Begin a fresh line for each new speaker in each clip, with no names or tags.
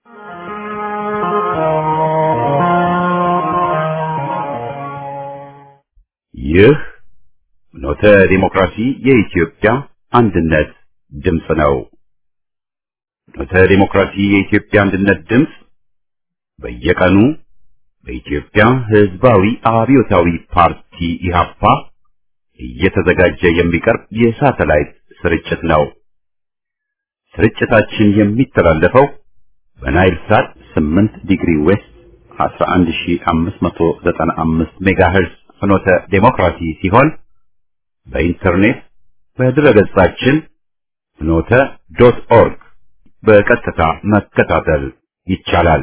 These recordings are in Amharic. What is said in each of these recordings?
ይህ ኖተ ዲሞክራሲ የኢትዮጵያ አንድነት ድምፅ ነው። ኖተ ዲሞክራሲ የኢትዮጵያ አንድነት ድምፅ በየቀኑ በኢትዮጵያ ሕዝባዊ አብዮታዊ ፓርቲ ኢህአፓ እየተዘጋጀ የሚቀርብ የሳተላይት ስርጭት ነው። ስርጭታችን የሚተላለፈው በናይል ሳት 8 ዲግሪ ዌስት 11595 ሜጋሄርዝ ፍኖተ ዴሞክራሲ ሲሆን በኢንተርኔት በድረገጻችን ፍኖተ ዶት ኦርግ በቀጥታ መከታተል ይቻላል።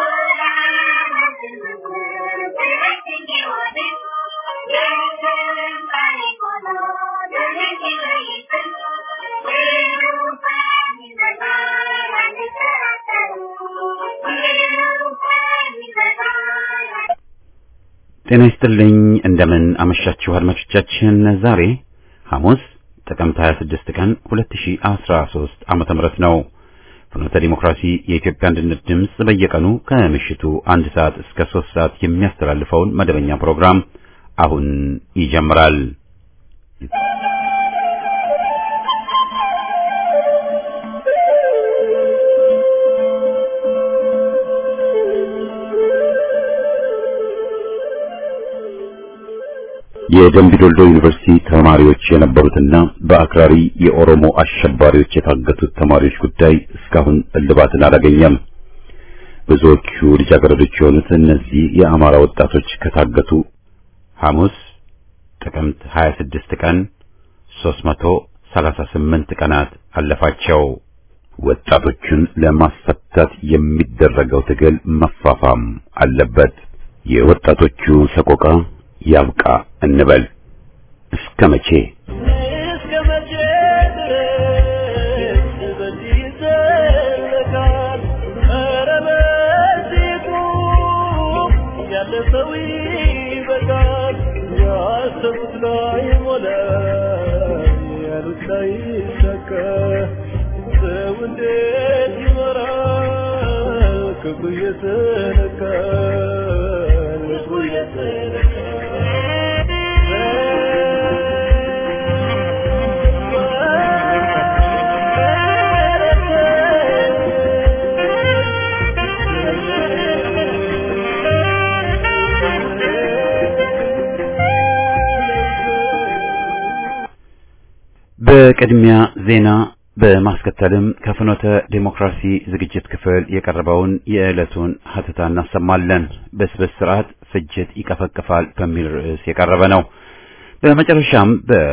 ጤና ይስጥልኝ እንደምን አመሻችሁ አድማጮቻችን። ዛሬ ሐሙስ ጥቅምት 26 ቀን 2013 ዓመተ ምህረት ነው። ፍኖተ ዲሞክራሲ የኢትዮጵያ አንድነት ድምፅ በየቀኑ ከምሽቱ አንድ ሰዓት እስከ ሶስት ሰዓት የሚያስተላልፈውን መደበኛ ፕሮግራም አሁን ይጀምራል። የደምቢዶልዶ ዩኒቨርሲቲ ተማሪዎች የነበሩትና በአክራሪ የኦሮሞ አሸባሪዎች የታገቱት ተማሪዎች ጉዳይ እስካሁን እልባትን አላገኘም። ብዙዎቹ ልጃገረዶች የሆኑት እነዚህ የአማራ ወጣቶች ከታገቱ ሐሙስ ጥቅምት 26 ቀን 338 ቀናት አለፋቸው። ወጣቶቹን ለማስፈታት የሚደረገው ትግል መፋፋም አለበት። የወጣቶቹ ሰቆቃ ያብቃ እንበል። እስከ መቼ
እስከ መቼ ድረስ በዚህ ይዘለቃል? ኧረ በዚህ ቁም፣ ያለፈው ይበቃል። ያሰቡት ላይ ሞላ፣ ያሉት ላይ ይሳካ። ሰው እንዴት ይኖራል? ክፉ እየተነካ ልቡ
በቅድሚያ ዜና በማስከተልም ከፍኖተ ዴሞክራሲ ዝግጅት ክፍል የቀረበውን የዕለቱን ሀተታ እናሰማለን። በስብስ ስርዓት ፍጅት ይቀፈቅፋል በሚል ርዕስ የቀረበ ነው። በመጨረሻም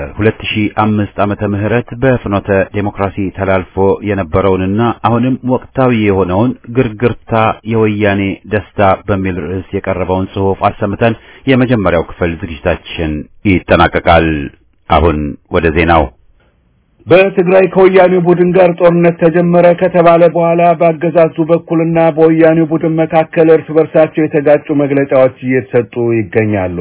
በ2005 ዓመተ ምህረት በፍኖተ ዴሞክራሲ ተላልፎ የነበረውንና አሁንም ወቅታዊ የሆነውን ግርግርታ የወያኔ ደስታ በሚል ርዕስ የቀረበውን ጽሑፍ አሰምተን የመጀመሪያው ክፍል ዝግጅታችን ይጠናቀቃል። አሁን ወደ ዜናው
በትግራይ ከወያኔው ቡድን ጋር ጦርነት ተጀመረ ከተባለ በኋላ በአገዛዙ በኩልና በወያኔው ቡድን መካከል እርስ በርሳቸው የተጋጩ መግለጫዎች እየተሰጡ ይገኛሉ።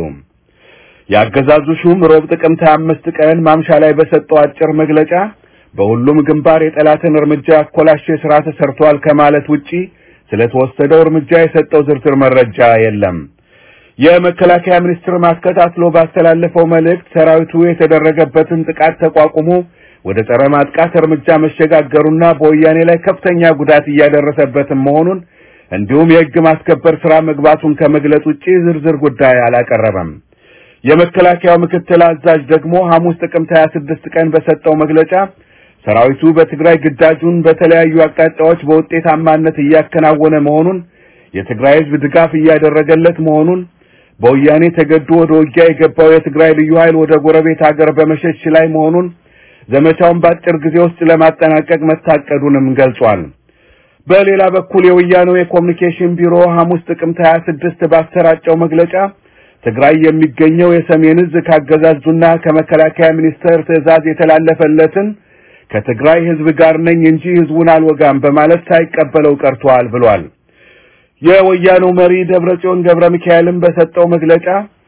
የአገዛዙ ሹም ሮብ ጥቅምት 25 ቀን ማምሻ ላይ በሰጠው አጭር መግለጫ በሁሉም ግንባር የጠላትን እርምጃ ያኮላሸ ስራ ተሰርቷል ከማለት ውጪ ስለተወሰደው እርምጃ የሰጠው ዝርዝር መረጃ የለም። የመከላከያ ሚኒስትር ማስከታትሎ ባስተላለፈው መልእክት ሰራዊቱ የተደረገበትን ጥቃት ተቋቁሞ ወደ ጸረ ማጥቃት እርምጃ መሸጋገሩና በወያኔ ላይ ከፍተኛ ጉዳት እያደረሰበትም መሆኑን እንዲሁም የሕግ ማስከበር ስራ መግባቱን ከመግለጽ ውጪ ዝርዝር ጉዳይ አላቀረበም። የመከላከያው ምክትል አዛዥ ደግሞ ሐሙስ ጥቅምት 26 ቀን በሰጠው መግለጫ ሰራዊቱ በትግራይ ግዳጁን በተለያዩ አቅጣጫዎች በውጤታማነት እያከናወነ መሆኑን፣ የትግራይ ሕዝብ ድጋፍ እያደረገለት መሆኑን፣ በወያኔ ተገዶ ወደ ውጊያ የገባው የትግራይ ልዩ ኃይል ወደ ጎረቤት ሀገር በመሸሽ ላይ መሆኑን ዘመቻውን በአጭር ጊዜ ውስጥ ለማጠናቀቅ መታቀዱንም ገልጿል። በሌላ በኩል የወያኔው የኮሚኒኬሽን ቢሮ ሐሙስ ጥቅምት 26 ባሰራጨው መግለጫ ትግራይ የሚገኘው የሰሜን ዕዝ ካገዛዙና ከመከላከያ ሚኒስቴር ትዕዛዝ የተላለፈለትን ከትግራይ ህዝብ ጋር ነኝ እንጂ ህዝቡን አልወጋም በማለት ሳይቀበለው ቀርቷል ብሏል። የወያኔው መሪ ደብረጽዮን ገብረ ሚካኤልም በሰጠው መግለጫ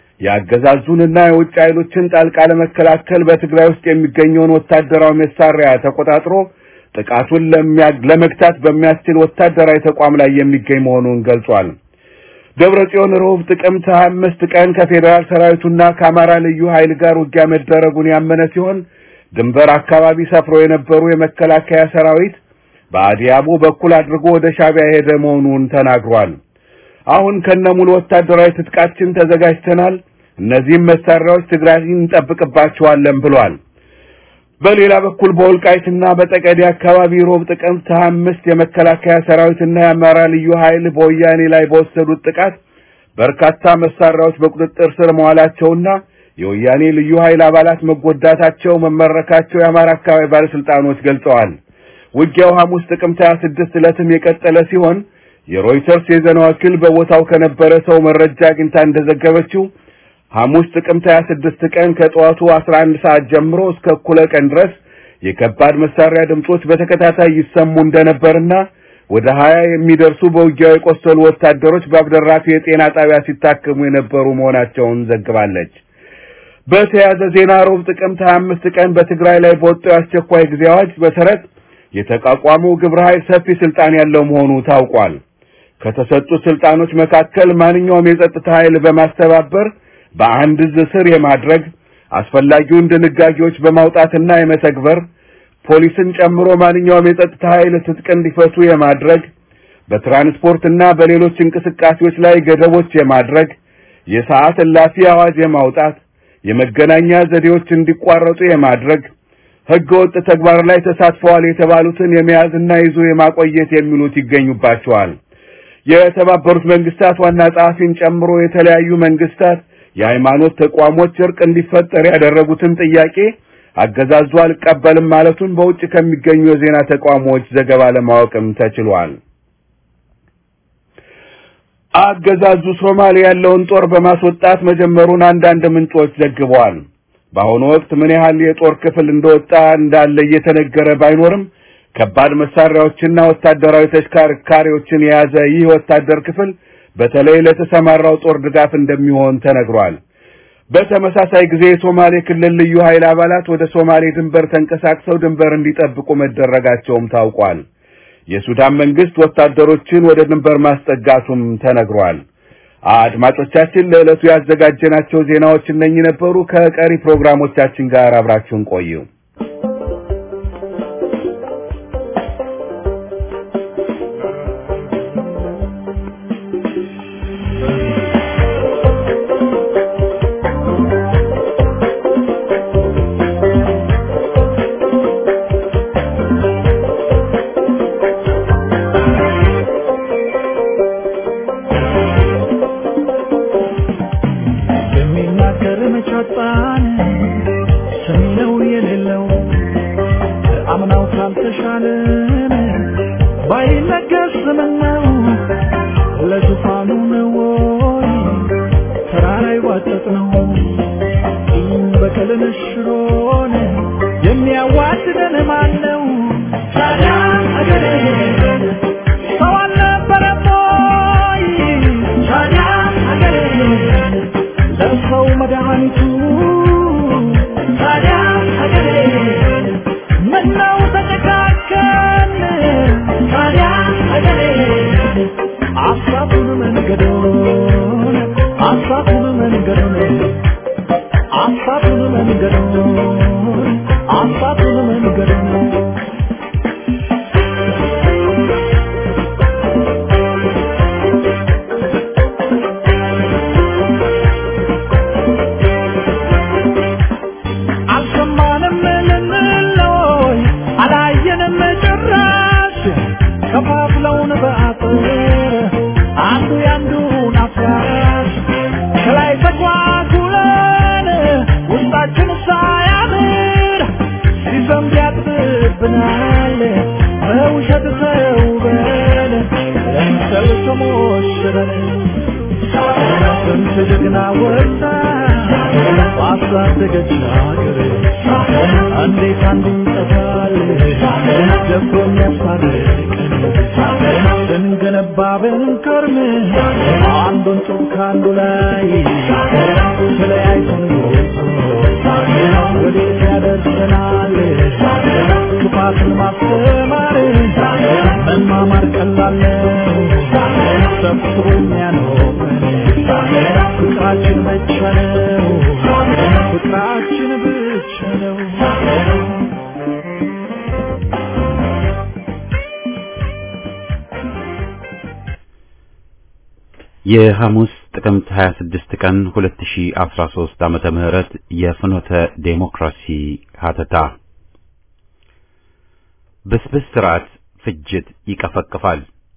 የአገዛዙንና የውጭ ኃይሎችን ጣልቃ ለመከላከል በትግራይ ውስጥ የሚገኘውን ወታደራዊ መሳሪያ ተቆጣጥሮ ጥቃቱን ለመግታት በሚያስችል ወታደራዊ ተቋም ላይ የሚገኝ መሆኑን ገልጿል። ደብረ ጽዮን ሮብ ጥቅምት 25 ቀን ከፌዴራል ሰራዊቱና ከአማራ ልዩ ኃይል ጋር ውጊያ መደረጉን ያመነ ሲሆን ድንበር አካባቢ ሰፍሮ የነበሩ የመከላከያ ሰራዊት በአዲያቦ በኩል አድርጎ ወደ ሻቢያ የሄደ መሆኑን ተናግሯል። አሁን ከነሙሉ ወታደራዊ ትጥቃችን ተዘጋጅተናል፣ እነዚህም መሳሪያዎች ትግራይን እንጠብቅባቸዋለን ብሏል። በሌላ በኩል በወልቃይትና በጠቀዴ አካባቢ ሮብ ጥቅምት 25 የመከላከያ ሰራዊትና የአማራ ልዩ ኃይል በወያኔ ላይ በወሰዱት ጥቃት በርካታ መሳሪያዎች በቁጥጥር ስር መዋላቸውና የወያኔ ልዩ ኃይል አባላት መጎዳታቸው መመረካቸው የአማራ አካባቢ ባለስልጣኖች ገልጸዋል። ውጊያው ሐሙስ ጥቅምት 26 ዕለትም የቀጠለ ሲሆን የሮይተርስ የዜና ወኪል በቦታው ከነበረ ሰው መረጃ አግኝታ እንደዘገበችው ሐሙስ ጥቅምት 26 ቀን ከጠዋቱ 11 ሰዓት ጀምሮ እስከ እኩለ ቀን ድረስ የከባድ መሳሪያ ድምጾች በተከታታይ ይሰሙ እንደነበርና ወደ 20 የሚደርሱ በውጊያው የቆሰሉ ወታደሮች በአብደራፊ የጤና ጣቢያ ሲታከሙ የነበሩ መሆናቸውን ዘግባለች። በተያያዘ ዜና ሮብ ጥቅምት 25 ቀን በትግራይ ላይ በወጣው አስቸኳይ ጊዜ አዋጅ መሰረት የተቋቋመው ግብረ ኃይል ሰፊ ስልጣን ያለው መሆኑ ታውቋል። ከተሰጡት ስልጣኖች መካከል ማንኛውም የጸጥታ ኃይል በማስተባበር በአንድ እዝ ስር የማድረግ አስፈላጊውን ድንጋጌዎች በማውጣትና የመተግበር ፖሊስን ጨምሮ ማንኛውም የጸጥታ ኃይል ትጥቅ እንዲፈቱ የማድረግ በትራንስፖርትና በሌሎች እንቅስቃሴዎች ላይ ገደቦች የማድረግ የሰዓት እላፊ አዋጅ የማውጣት የመገናኛ ዘዴዎች እንዲቋረጡ የማድረግ ሕገ ወጥ ተግባር ላይ ተሳትፈዋል የተባሉትን የመያዝና ይዞ የማቆየት የሚሉት ይገኙባቸዋል። የተባበሩት መንግስታት ዋና ጸሐፊን ጨምሮ የተለያዩ መንግስታት የሃይማኖት ተቋሞች እርቅ እንዲፈጠር ያደረጉትን ጥያቄ አገዛዙ አልቀበልም ማለቱን በውጭ ከሚገኙ የዜና ተቋሞች ዘገባ ለማወቅም ተችሏል። አገዛዙ ሶማሌ ያለውን ጦር በማስወጣት መጀመሩን አንዳንድ ምንጮች ዘግበዋል። በአሁኑ ወቅት ምን ያህል የጦር ክፍል እንደወጣ እንዳለ እየተነገረ ባይኖርም ከባድ መሳሪያዎችና ወታደራዊ ተሽከርካሪዎችን የያዘ ይህ ወታደር ክፍል በተለይ ለተሰማራው ጦር ድጋፍ እንደሚሆን ተነግሯል። በተመሳሳይ ጊዜ የሶማሌ ክልል ልዩ ኃይል አባላት ወደ ሶማሌ ድንበር ተንቀሳቅሰው ድንበር እንዲጠብቁ መደረጋቸውም ታውቋል። የሱዳን መንግስት ወታደሮችን ወደ ድንበር ማስጠጋቱም ተነግሯል። አድማጮቻችን ለዕለቱ ያዘጋጀናቸው ዜናዎች እነኚህ ነበሩ። ከቀሪ ፕሮግራሞቻችን ጋር አብራችሁን ቆዩ።
የሚናገር መቻጣን ሰሚ ነው የሌለው አምናው ካልተሻለን ባይነገር ስምን ነው ለዙፋኑ ነው ወይ ተራራ ይዋጠጥ ነው ቂም በቀልን ሽሮን የሚያዋድደን ማን ነው ታዲያ አገሬ ሰው አልነበረም ወይ ታዲያ አገሬ ለሰው መድኃኒቱ ታዲያ ሀገሬ ምነው ተጨካከን ታዲያ ሀገሬ አሳቱን መንገዶን አሳቱን መንገዶን አሳቱን መንገዶን አሳቱን መንገዶን አልሰማንም ልንለይ አላየንም ጭራሽ ከፋፍለውን በአጥር አንዱ ያንዱን አፍራሽ ከላይ ተጓጉለን ውስጣችን ሳያምር ሲዘንብ ያጥብብናል በውሸት ተውበን ለምሰል ተሞሽረን ስንት ጀግና ወጣ ባሳደገች ሀገር እንዴት አንዱ ይጠፋል ደፍሮ የሚያስታርቀን ስንገነባ ብንከርም አንዱን ጡብ ከአንዱ ላይ ተለያይተን ወዴት ያደርሰናል ክፋትን ማስተማር መማማር ቀላል ነው ሰብስቦ የሚያኖረን ፍቅራችን ብቻ ነው ፍቅራችን ብቻ ነው
የሐሙስ ጥቅምት 26 ቀን 2013 ዓመተ ምህረት የፍኖተ ዴሞክራሲ ሀተታ ብስብስ ስርዓት ፍጅት ይቀፈቅፋል።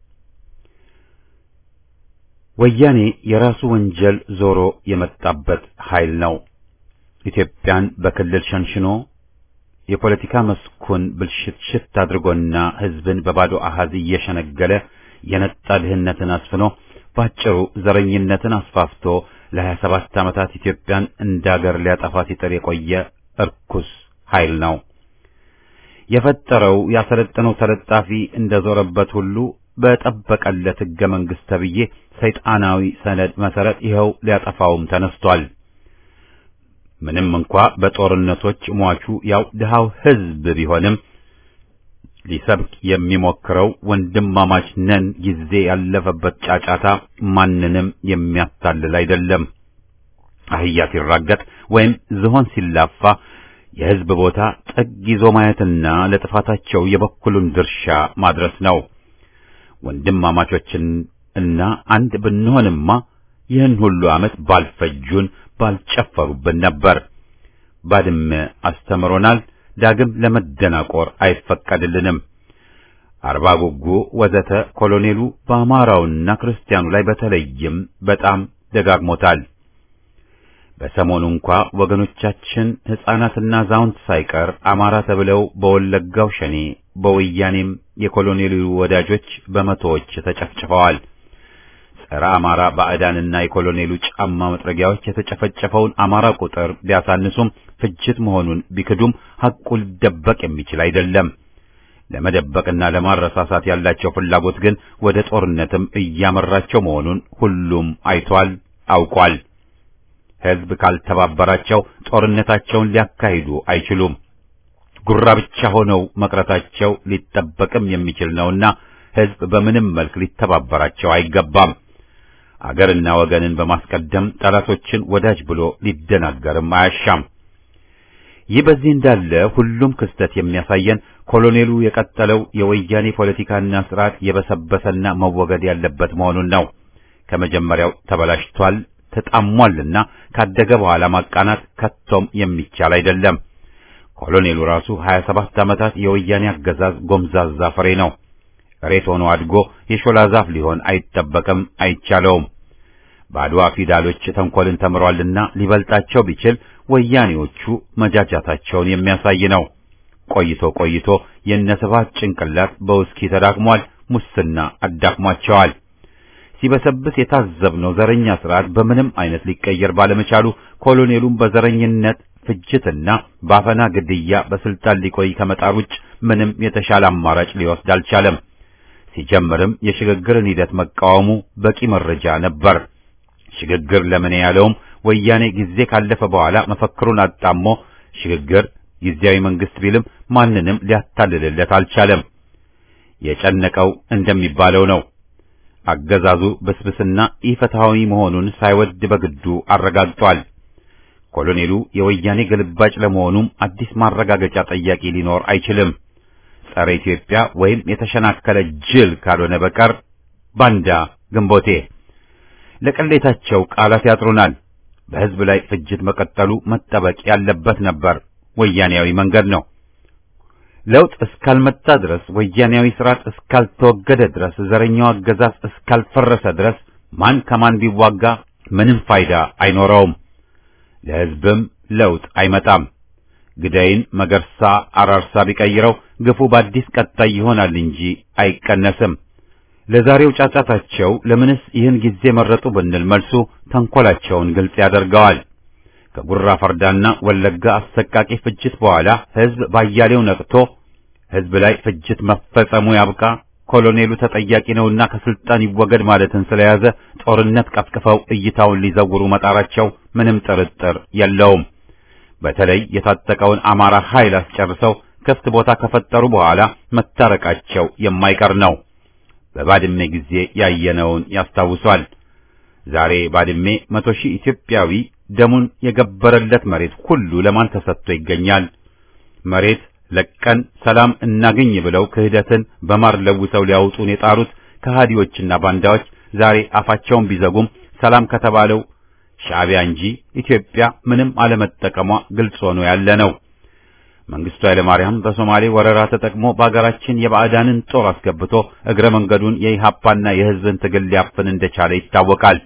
ወያኔ የራሱ ወንጀል ዞሮ የመጣበት ኃይል ነው። ኢትዮጵያን በክልል ሸንሽኖ የፖለቲካ መስኩን ብልሽትሽት አድርጎና ሕዝብን በባዶ አሃዝ እየሸነገለ የነጣ ድህነትን አስፍኖ ባጭሩ ዘረኝነትን አስፋፍቶ ለሀያ ሰባት ዓመታት ኢትዮጵያን እንዳገር ሊያጠፋ ሲጥር የቆየ እርኩስ ኃይል ነው። የፈጠረው ያሰለጠነው ተለጣፊ እንደዞረበት ሁሉ በጠበቀለት ሕገ መንግሥት ተብዬ ሰይጣናዊ ሰነድ መሰረት ይኸው ሊያጠፋውም ተነስቷል። ምንም እንኳ በጦርነቶች ሟቹ ያው ድሃው ሕዝብ ቢሆንም ሊሰብክ የሚሞክረው ወንድማማች ነን ጊዜ ያለፈበት ጫጫታ ማንንም የሚያታልል አይደለም። አህያ ሲራገጥ ወይም ዝሆን ሲላፋ የሕዝብ ቦታ ጥግ ይዞ ማየትና ለጥፋታቸው የበኩሉን ድርሻ ማድረስ ነው። ወንድማማቾችን እና አንድ ብንሆንማ ይህን ሁሉ ዓመት ባልፈጁን ባልጨፈሩብን ነበር። ባድመ አስተምሮናል። ዳግም ለመደናቆር አይፈቀድልንም። አርባ ጉጉ ወዘተ ኮሎኔሉ በአማራውና ክርስቲያኑ ላይ በተለይም በጣም ደጋግሞታል። በሰሞኑ እንኳ ወገኖቻችን ሕፃናትና አዛውንት ሳይቀር አማራ ተብለው በወለጋው ሸኔ በወያኔም የኮሎኔሉ ወዳጆች በመቶዎች ተጨፍጭፈዋል። ጸረ አማራ ባዕዳንና የኮሎኔሉ ጫማ መጥረጊያዎች የተጨፈጨፈውን አማራ ቁጥር ቢያሳንሱም ፍጅት መሆኑን ቢክዱም ሐቁ ሊደበቅ የሚችል አይደለም። ለመደበቅና ለማረሳሳት ያላቸው ፍላጎት ግን ወደ ጦርነትም እያመራቸው መሆኑን ሁሉም አይቷል፣ አውቋል። ሕዝብ ካልተባበራቸው ጦርነታቸውን ሊያካሂዱ አይችሉም። ጉራ ብቻ ሆነው መቅረታቸው ሊጠበቅም የሚችል ነውና ሕዝብ በምንም መልክ ሊተባበራቸው አይገባም። አገርና ወገንን በማስቀደም ጠላቶችን ወዳጅ ብሎ ሊደናገርም አያሻም። ይህ በዚህ እንዳለ ሁሉም ክስተት የሚያሳየን ኮሎኔሉ የቀጠለው የወያኔ ፖለቲካና ስርዓት የበሰበሰና መወገድ ያለበት መሆኑን ነው። ከመጀመሪያው ተበላሽቷል፣ ተጣሟልና ካደገ በኋላ ማቃናት ከቶም የሚቻል አይደለም። ኮሎኔሉ ራሱ 27 ዓመታት የወያኔ አገዛዝ ጎምዛዛ ፍሬ ነው። ሬት ሆኖ አድጎ የሾላ ዛፍ ሊሆን አይጠበቅም፣ አይቻለውም። በአድዋ ፊዳሎች ተንኮልን ተምሯልና ሊበልጣቸው ቢችል ወያኔዎቹ መጃጃታቸውን የሚያሳይ ነው። ቆይቶ ቆይቶ የነስባት ጭንቅላት በውስኪ ተዳክሟል፣ ሙስና አዳክሟቸዋል። ሲበሰብስ የታዘብነው ዘረኛ ስርዓት በምንም አይነት ሊቀየር ባለመቻሉ ኮሎኔሉም በዘረኝነት ፍጅትና በአፈና ግድያ በስልጣን ሊቆይ ከመጣር ውጭ ምንም የተሻለ አማራጭ ሊወስድ አልቻለም። ሲጀምርም የሽግግርን ሂደት መቃወሙ በቂ መረጃ ነበር። ሽግግር ለምን ያለውም ወያኔ ጊዜ ካለፈ በኋላ መፈክሩን አጣሞ ሽግግር ጊዜያዊ መንግስት ቢልም ማንንም ሊያታልልለት አልቻለም። የጨነቀው እንደሚባለው ነው። አገዛዙ ብስብስና ኢፍትሐዊ መሆኑን ሳይወድ በግዱ አረጋግጧል። ኮሎኔሉ የወያኔ ግልባጭ ለመሆኑም አዲስ ማረጋገጫ ጠያቂ ሊኖር አይችልም። ጸረ ኢትዮጵያ ወይም የተሸናከለ ጅል ካልሆነ በቀር ባንዳ ግንቦቴ ለቅሌታቸው ቃላት ያጥሩናል። በሕዝብ ላይ ፍጅት መቀጠሉ መጠበቅ ያለበት ነበር። ወያኔያዊ መንገድ ነው። ለውጥ እስካልመጣ ድረስ፣ ወያኔያዊ ስርዓት እስካልተወገደ ድረስ፣ ዘረኛው አገዛዝ እስካልፈረሰ ድረስ ማን ከማን ቢዋጋ ምንም ፋይዳ አይኖረውም። ለሕዝብም ለውጥ አይመጣም። ግዳይን መገርሳ አራርሳ ቢቀይረው ግፉ በአዲስ ቀጣይ ይሆናል እንጂ አይቀነስም። ለዛሬው ጫጫታቸው ለምንስ ይህን ጊዜ መረጡ ብንል መልሱ ተንኮላቸውን ግልጽ ያደርገዋል። ከጉራ ፈርዳና ወለጋ አሰቃቂ ፍጅት በኋላ ሕዝብ ባያሌው ነቅቶ ሕዝብ ላይ ፍጅት መፈጸሙ ያብቃ፣ ኮሎኔሉ ተጠያቂ ነውና ከስልጣን ይወገድ ማለትን ስለያዘ ጦርነት ቀፍቅፈው እይታውን ሊዘውሩ መጣራቸው ምንም ጥርጥር የለውም። በተለይ የታጠቀውን አማራ ኃይል አስጨርሰው ክፍት ቦታ ከፈጠሩ በኋላ መታረቃቸው የማይቀር ነው። በባድሜ ጊዜ ያየነውን ያስታውሷል። ዛሬ ባድሜ መቶ ሺህ ኢትዮጵያዊ ደሙን የገበረለት መሬት ሁሉ ለማን ተሰጥቶ ይገኛል? መሬት ለቀን ሰላም እናገኝ ብለው ክህደትን በማር ለውሰው ሊያውጡን የጣሩት ከሃዲዎችና ባንዳዎች ዛሬ አፋቸውን ቢዘጉም ሰላም ከተባለው ሻዕቢያ እንጂ ኢትዮጵያ ምንም አለመጠቀሟ ግልጽ ሆኖ ያለ ነው። መንግስቱ ኃይለማርያም በሶማሌ ወረራ ተጠቅሞ በአገራችን የባዕዳንን ጦር አስገብቶ እግረ መንገዱን የኢሃፓና የሕዝብን ትግል ሊያፍን እንደቻለ ይታወቃል።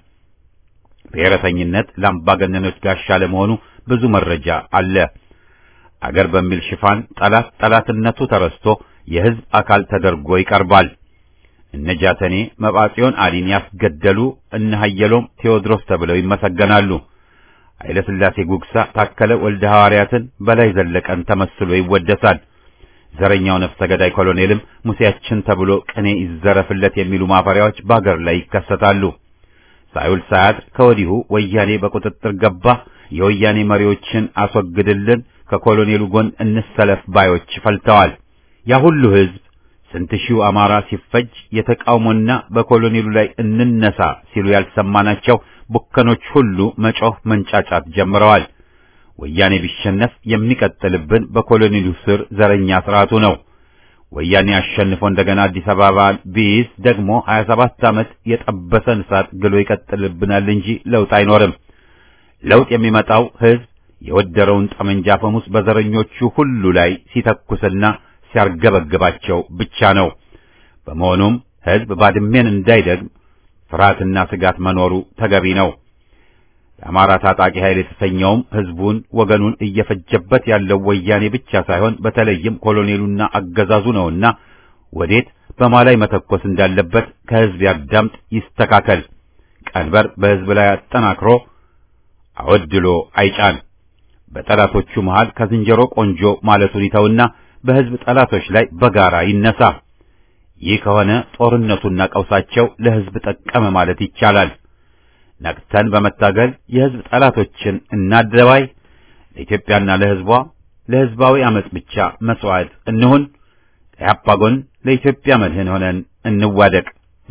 ብሔረተኝነት ለአምባገነኖች ጋሻ ለመሆኑ ብዙ መረጃ አለ። አገር በሚል ሽፋን ጠላት ጠላትነቱ ተረስቶ የሕዝብ አካል ተደርጎ ይቀርባል። እነ ጃተኔ መባጽዮን አሊን ያስገደሉ እነ ሀየሎም ቴዎድሮስ ተብለው ይመሰገናሉ። ኃይለ ሥላሴ ጉግሳ ታከለ ወልደ ሐዋርያትን በላይ ዘለቀን ተመስሎ ይወደሳል። ዘረኛው ነፍሰ ገዳይ ኮሎኔልም ሙሴያችን ተብሎ ቅኔ ይዘረፍለት የሚሉ ማፈሪያዎች በአገር ላይ ይከሰታሉ። ሳይውል ሳያድር ከወዲሁ ወያኔ በቁጥጥር ገባ፣ የወያኔ መሪዎችን አስወግድልን፣ ከኮሎኔሉ ጎን እንሰለፍ ባዮች ፈልተዋል። ያ ሁሉ ሕዝብ ስንት ሺው አማራ ሲፈጅ የተቃውሞና በኮሎኔሉ ላይ እንነሳ ሲሉ ያልሰማናቸው ቡከኖች ሁሉ መጮህ መንጫጫት ጀምረዋል። ወያኔ ቢሸነፍ የሚቀጥልብን በኮሎኔሉ ስር ዘረኛ ስርዓቱ ነው። ወያኔ አሸንፎ እንደገና አዲስ አበባ ቢይዝ ደግሞ 27 ዓመት የጠበሰን እሳት ግሎ ይቀጥልብናል እንጂ ለውጥ አይኖርም። ለውጥ የሚመጣው ሕዝብ የወደረውን ጠመንጃ ፈሙስ በዘረኞቹ ሁሉ ላይ ሲተኩስና ሲያርገበግባቸው ብቻ ነው። በመሆኑም ሕዝብ ባድሜን እንዳይደግም ፍርሃትና ስጋት መኖሩ ተገቢ ነው። የአማራ ታጣቂ ኃይል የተሰኘውም ሕዝቡን ወገኑን እየፈጀበት ያለው ወያኔ ብቻ ሳይሆን በተለይም ኮሎኔሉና አገዛዙ ነውና ወዴት በማላይ መተኮስ እንዳለበት ከሕዝብ ያዳምጥ፣ ይስተካከል። ቀንበር በሕዝብ ላይ አጠናክሮ አወድሎ አይጫን። በጠላቶቹ መሃል ከዝንጀሮ ቆንጆ ማለቱን ይተውና በሕዝብ ጠላቶች ላይ በጋራ ይነሳ። ይህ ከሆነ ጦርነቱና ቀውሳቸው ለሕዝብ ጠቀመ ማለት ይቻላል። ነቅተን በመታገል የሕዝብ ጠላቶችን እናደባይ። ለኢትዮጵያና ለሕዝቧ ለሕዝባዊ ዓመፅ ብቻ መስዋዕት እንሁን። ከያፓ ጎን ለኢትዮጵያ መድህን ሆነን እንዋደቅ።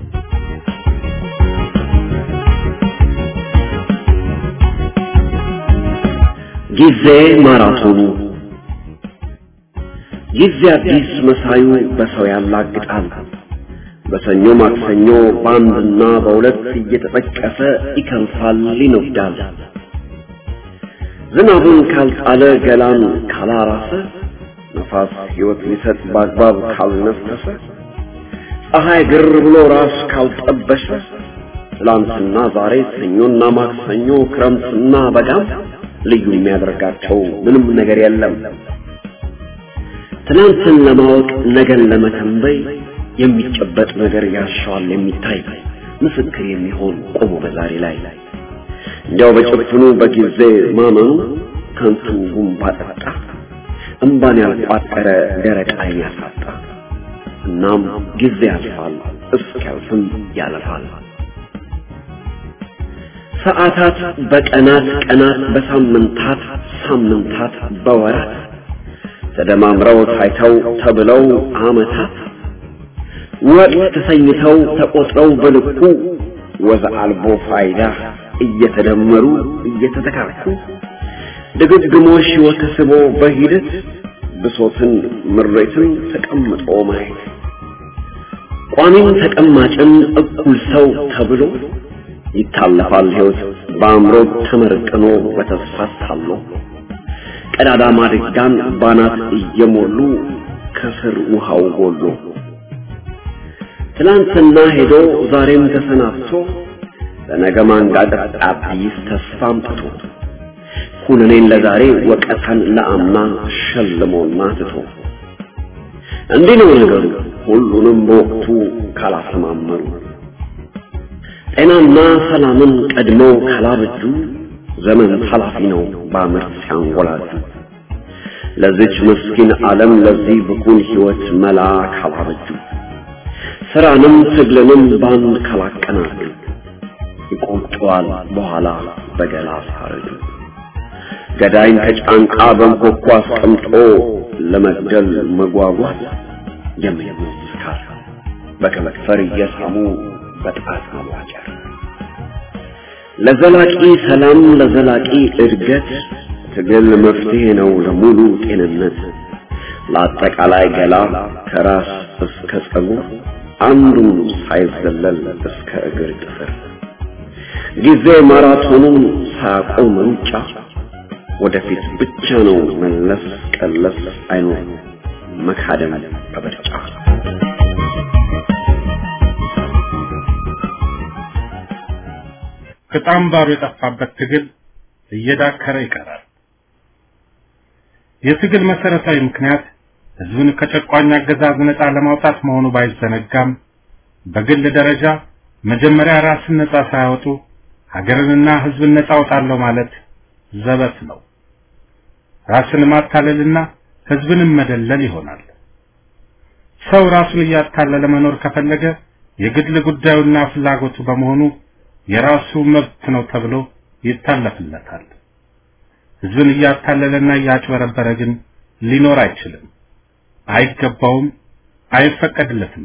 ጊዜ ማራቶኑ ጊዜ አዲስ መሳዩ በሰው ያላግጣል። በሰኞ ማክሰኞ በአንድና በሁለት እየተጠቀሰ ይከንፋል፣ ይነጉዳል። ዝናቡን ካልጣለ ገላን ካላራሰ ነፋስ ሕይወት ሊሰጥ በአግባብ ካልነፈሰ ፀሐይ ግር ብሎ ራስ ካልጠበሸ ትላንትና ዛሬ ሰኞና ማክሰኞ ክረምትና በጋም ልዩ የሚያደርጋቸው ምንም ነገር የለም። ትናንትን ለማወቅ ነገን ለመተንበይ የሚጨበጥ ነገር ያሻዋል የሚታይ ምስክር የሚሆን ቆሞ በዛሬ ላይ እንዲያው በጭፍኑ በጊዜ ማመኑ ከንቱ ጉንባ ጠጣ እምባን ያልቋጠረ ደረቅ ዓይን ያሳጣ። እናም ጊዜ ያልፋል እስኪያልፍም ያለፋል። ሰዓታት በቀናት ቀናት በሳምንታት ሳምንታት በወራት ተደማምረው ታይተው ተብለው ዓመታት ወቅት ተሰኝተው ተቆጥረው በልኩ ወዘ አልቦ ፋይዳ እየተደመሩ እየተተካኩ ድግግሞሽ ሕይወት ስቦ በሂደት ብሶትን ምሬትን ተቀምጦ ማየት ቋሚም ተቀማጭን እኩል ሰው ተብሎ ይታለፋል ሕይወት በአእምሮ ተመርቅኖ በተስፋ ታሎ ቀዳዳ ማድጋን ባናት እየሞሉ ከስር ውሃው ጎሎ ትላንትና ሄዶ ዛሬም ተሰናብቶ ለነገ ማንጋጠጥ አዲስ ተስፋ አምጥቶ ኩነኔን ለዛሬ ወቀታን ለአምና ሸልሞና ትቶ እንዲህ ነው ነገሩ ሁሉንም በወቅቱ ካላሰማመሩ ጤናና ሰላምን ቀድሞ ካላበጁ ዘመን ኃላፊ ነው በአመት ሲያንጎላጁ ለዚች ምስኪን ዓለም ለዚህ ብኩን ሕይወት መላ ካላበጁ ስራንም ትግልንም ባንድ ካላቀናጁ ይቆጨዋል በኋላ በገላ ሳረጁ ገዳይን ከጫንቃ በንኮኳ አስቀምጦ ለመግደል መጓጓት የምኞት ስካር በከንፈር እየሳሙ በጣት ማዋጨር ለዘላቂ ሰላም ለዘላቂ እድገት ትግል መፍትሄ ነው ለሙሉ ጤንነት ለአጠቃላይ ገላ ከራስ እስከ ጸጉር አንዱም ሳይዘለል እስከ እግር ጥፍር ጊዜ ማራቶኑን ሳያቆም ሩጫ ወደፊት ብቻ ነው መለስ ቀለስ አይኖር መካደም በምርጫ
ቅጣም ባሩ የጠፋበት ትግል እየዳከረ ይቀራል። የትግል መሰረታዊ ምክንያት ህዝብን ከጨቋኝ አገዛዝ ነፃ ለማውጣት መሆኑ ባይዘነጋም በግል ደረጃ መጀመሪያ ራስን ነፃ ሳያወጡ ሀገርንና ህዝብን ነፃ አውጣለሁ ማለት ዘበት ነው። ራስን ማታለልና ህዝብንም መደለል ይሆናል። ሰው ራሱን እያታለለ መኖር ከፈለገ የግል ጉዳዩና ፍላጎቱ በመሆኑ የራሱ መብት ነው ተብሎ ይታለፍለታል። ህዝብን እያታለለና እያጭበረበረ ግን ሊኖር አይችልም፣ አይገባውም፣ አይፈቀድለትም።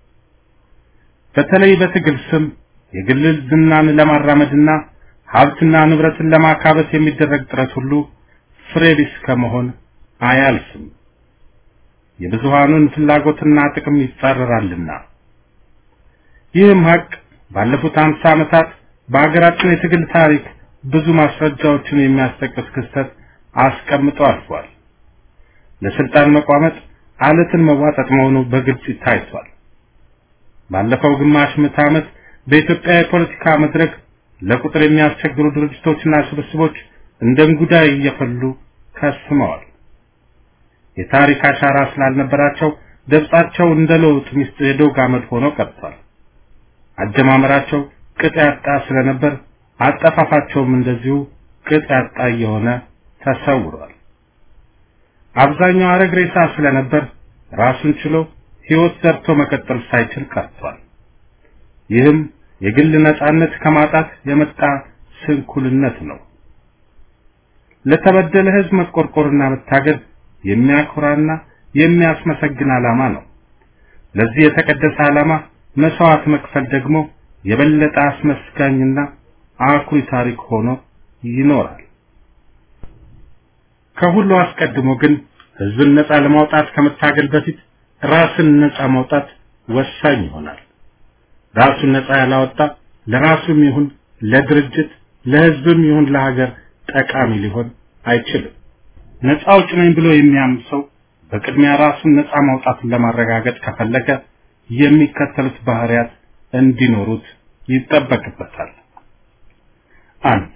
በተለይ በትግል ስም የግል ዝናን ለማራመድና ሀብትና ንብረትን ለማካበት የሚደረግ ጥረት ሁሉ ፍሬ ቢስ ከመሆን አያልፍም። የብዙሃኑን ፍላጎትና ጥቅም ይጻረራልና። ይህም ሀቅ ባለፉት አምሳ ዓመታት በሀገራችን የትግል ታሪክ ብዙ ማስረጃዎችን የሚያስጠቅስ ክስተት አስቀምጦ አልፏል። ለስልጣን መቋመጥ አለትን መዋጠጥ መሆኑ በግልጽ ታይቷል። ባለፈው ግማሽ ምዕተ ዓመት በኢትዮጵያ የፖለቲካ መድረክ ለቁጥር የሚያስቸግሩ ድርጅቶችና ስብስቦች እንደ እንጉዳይ እየፈሉ ከስመዋል። የታሪክ አሻራ ስላልነበራቸው ደብጻቸው እንደ ለውጥ ሚስት የዶግ አመድ ሆኖ ቀርቷል። አጀማመራቸው ቅጥ ያጣ ስለነበር አጠፋፋቸውም እንደዚሁ ቅጥ ያጣ እየሆነ ተሰውሯል። አብዛኛው አረግ ሬሳ ስለነበር ራሱን ችሎ ሕይወት ዘርቶ መቀጠል ሳይችል ቀርቷል። ይህም የግል ነጻነት ከማጣት የመጣ ስንኩልነት ነው። ለተበደለ ሕዝብ መቆርቆርና መታገል የሚያኮራና የሚያስመሰግን ዓላማ ነው። ለዚህ የተቀደሰ ዓላማ መስዋዕት መክፈል ደግሞ የበለጠ አስመስጋኝና አኩሪ ታሪክ ሆኖ ይኖራል። ከሁሉ አስቀድሞ ግን ህዝብን ነፃ ለማውጣት ከመታገል በፊት ራስን ነፃ ማውጣት ወሳኝ ይሆናል። ራሱን ነፃ ያላወጣ ለራሱም ይሁን ለድርጅት ለህዝብም ይሁን ለሀገር ጠቃሚ ሊሆን አይችልም። ነፃ አውጭ ነኝ ብሎ የሚያምን ሰው በቅድሚያ ራሱን ነፃ ማውጣትን ለማረጋገጥ ከፈለገ የሚከተሉት ባህሪያት እንዲኖሩት ይጠበቅበታል። አንድ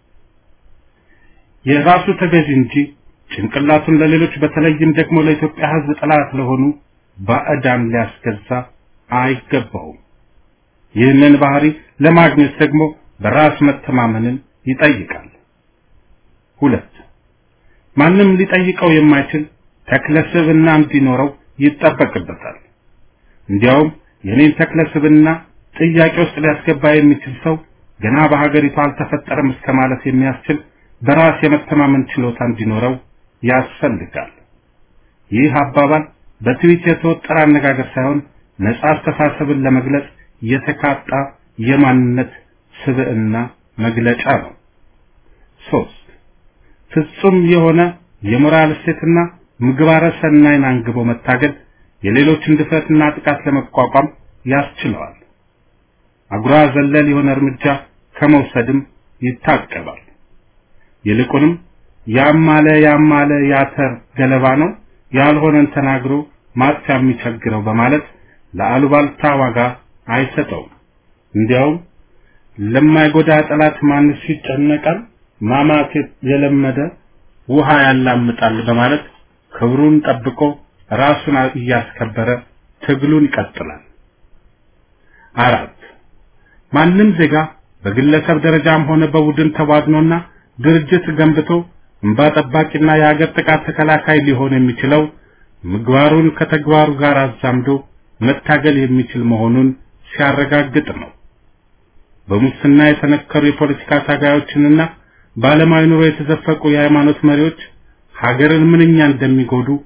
የራሱ ተገዥ እንጂ ጭንቅላቱን ለሌሎች በተለይም ደግሞ ለኢትዮጵያ ህዝብ ጠላት ለሆኑ ባዕዳን ሊያስገዛ አይገባውም። ይህንን ባህሪ ለማግኘት ደግሞ በራስ መተማመንን ይጠይቃል። ሁለት ማንም ሊጠይቀው የማይችል ተክለ ስብዕና እንዲኖረው ይጠበቅበታል። እንዲያውም የኔን ተክለ ስብዕና ጥያቄ ውስጥ ሊያስገባ የሚችል ሰው ገና በሀገሪቱ አልተፈጠረም እስከ ማለት የሚያስችል በራስ የመተማመን ችሎታ እንዲኖረው ያስፈልጋል። ይህ አባባል በትዊት የተወጠረ አነጋገር ሳይሆን ነጻ አስተሳሰብን ለመግለጽ የተካጣ የማንነት ስብዕና መግለጫ ነው። ሶስት ፍጹም የሆነ የሞራል እሴትና ምግባረ ሰናይን አንግቦ መታገል የሌሎችን ድፍረትና ጥቃት ለመቋቋም ያስችለዋል። አጉራ ዘለል የሆነ እርምጃ ከመውሰድም ይታቀባል። ይልቁንም ያማለ ያማለ ያተር ገለባ ነው ያልሆነን ተናግሮ ማጥፊያ የሚቸግረው በማለት ለአሉባልታ ዋጋ አይሰጠውም። እንዲያውም ለማይጎዳ ጠላት ማንስ ይጨነቃል፣ ማማት የለመደ ውሃ ያላምጣል በማለት ክብሩን ጠብቆ ራሱን እያስከበረ ትግሉን ይቀጥላል። አራት ማንም ዜጋ በግለሰብ ደረጃም ሆነ በቡድን ተዋድኖና ድርጅት ገንብቶ እንባ ጠባቂና የሀገር ጥቃት ተከላካይ ሊሆን የሚችለው ምግባሩን ከተግባሩ ጋር አዛምዶ መታገል የሚችል መሆኑን ሲያረጋግጥ ነው። በሙስና የተነከሩ የፖለቲካ ታጋዮችንና በዓለማዊ ኑሮ የተዘፈቁ የሃይማኖት መሪዎች ሀገርን ምንኛ እንደሚጎዱ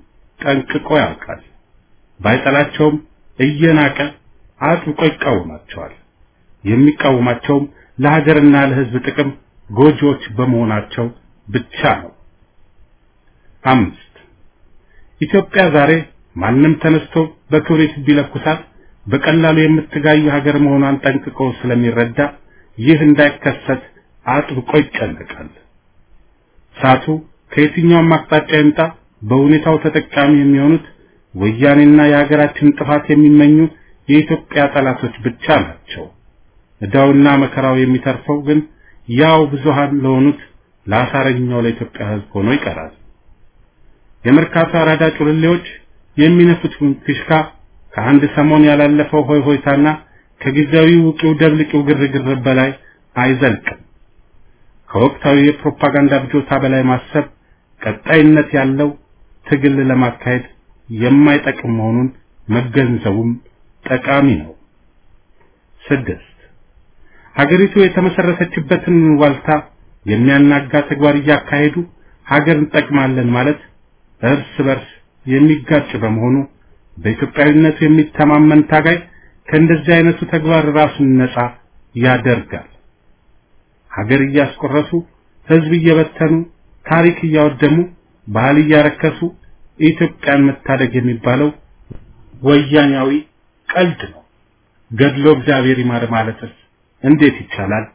ጠንቅቆ ያውቃል። ባይጠላቸውም እየናቀ አጥብቆ ይቃወማቸዋል። የሚቃወማቸውም ለሀገርና ለሕዝብ ጥቅም ጎጂዎች በመሆናቸው ብቻ ነው። አምስት ኢትዮጵያ ዛሬ ማንም ተነስቶ በክብሪት ቢለኩሳት በቀላሉ የምትጋይ ሀገር መሆኗን ጠንቅቆ ስለሚረዳ ይህ እንዳይከሰት አጥብቆ ይጨነቃል። እሳቱ ከየትኛውም አቅጣጫ ይምጣ በሁኔታው ተጠቃሚ የሚሆኑት ወያኔና የሀገራችን ጥፋት የሚመኙ የኢትዮጵያ ጠላቶች ብቻ ናቸው። ዕዳውና መከራው የሚተርፈው ግን ያው ብዙሃን ለሆኑት ለአሳረኛው ለኢትዮጵያ ሕዝብ ሆኖ ይቀራል። የመርካቶ አራዳ ጩልሌዎች የሚነፉት ፊሽካ ከአንድ ሰሞን ያላለፈው ሆይ ሆይታና ከጊዜያዊ ውቂው ደብልቂው ግርግር በላይ አይዘልቅም። ከወቅታዊ የፕሮፓጋንዳ ብጆታ በላይ ማሰብ ቀጣይነት ያለው ትግል ለማካሄድ የማይጠቅም መሆኑን መገንዘቡም ጠቃሚ ነው። ስድስት ሀገሪቱ የተመሰረተችበትን ዋልታ የሚያናጋ ተግባር እያካሄዱ ሀገር እንጠቅማለን ማለት እርስ በርስ የሚጋጭ በመሆኑ በኢትዮጵያዊነቱ የሚተማመን ታጋይ ከእንደዚህ አይነቱ ተግባር ራሱን ነፃ ያደርጋል። ሀገር እያስቆረሱ ህዝብ እየበተኑ ታሪክ እያወደሙ ባህል እያረከሱ ኢትዮጵያን መታደግ የሚባለው ወያኛዊ ቀልድ ነው። ገድሎ እግዚአብሔር ይማር ማለትስ እንዴት ይቻላል?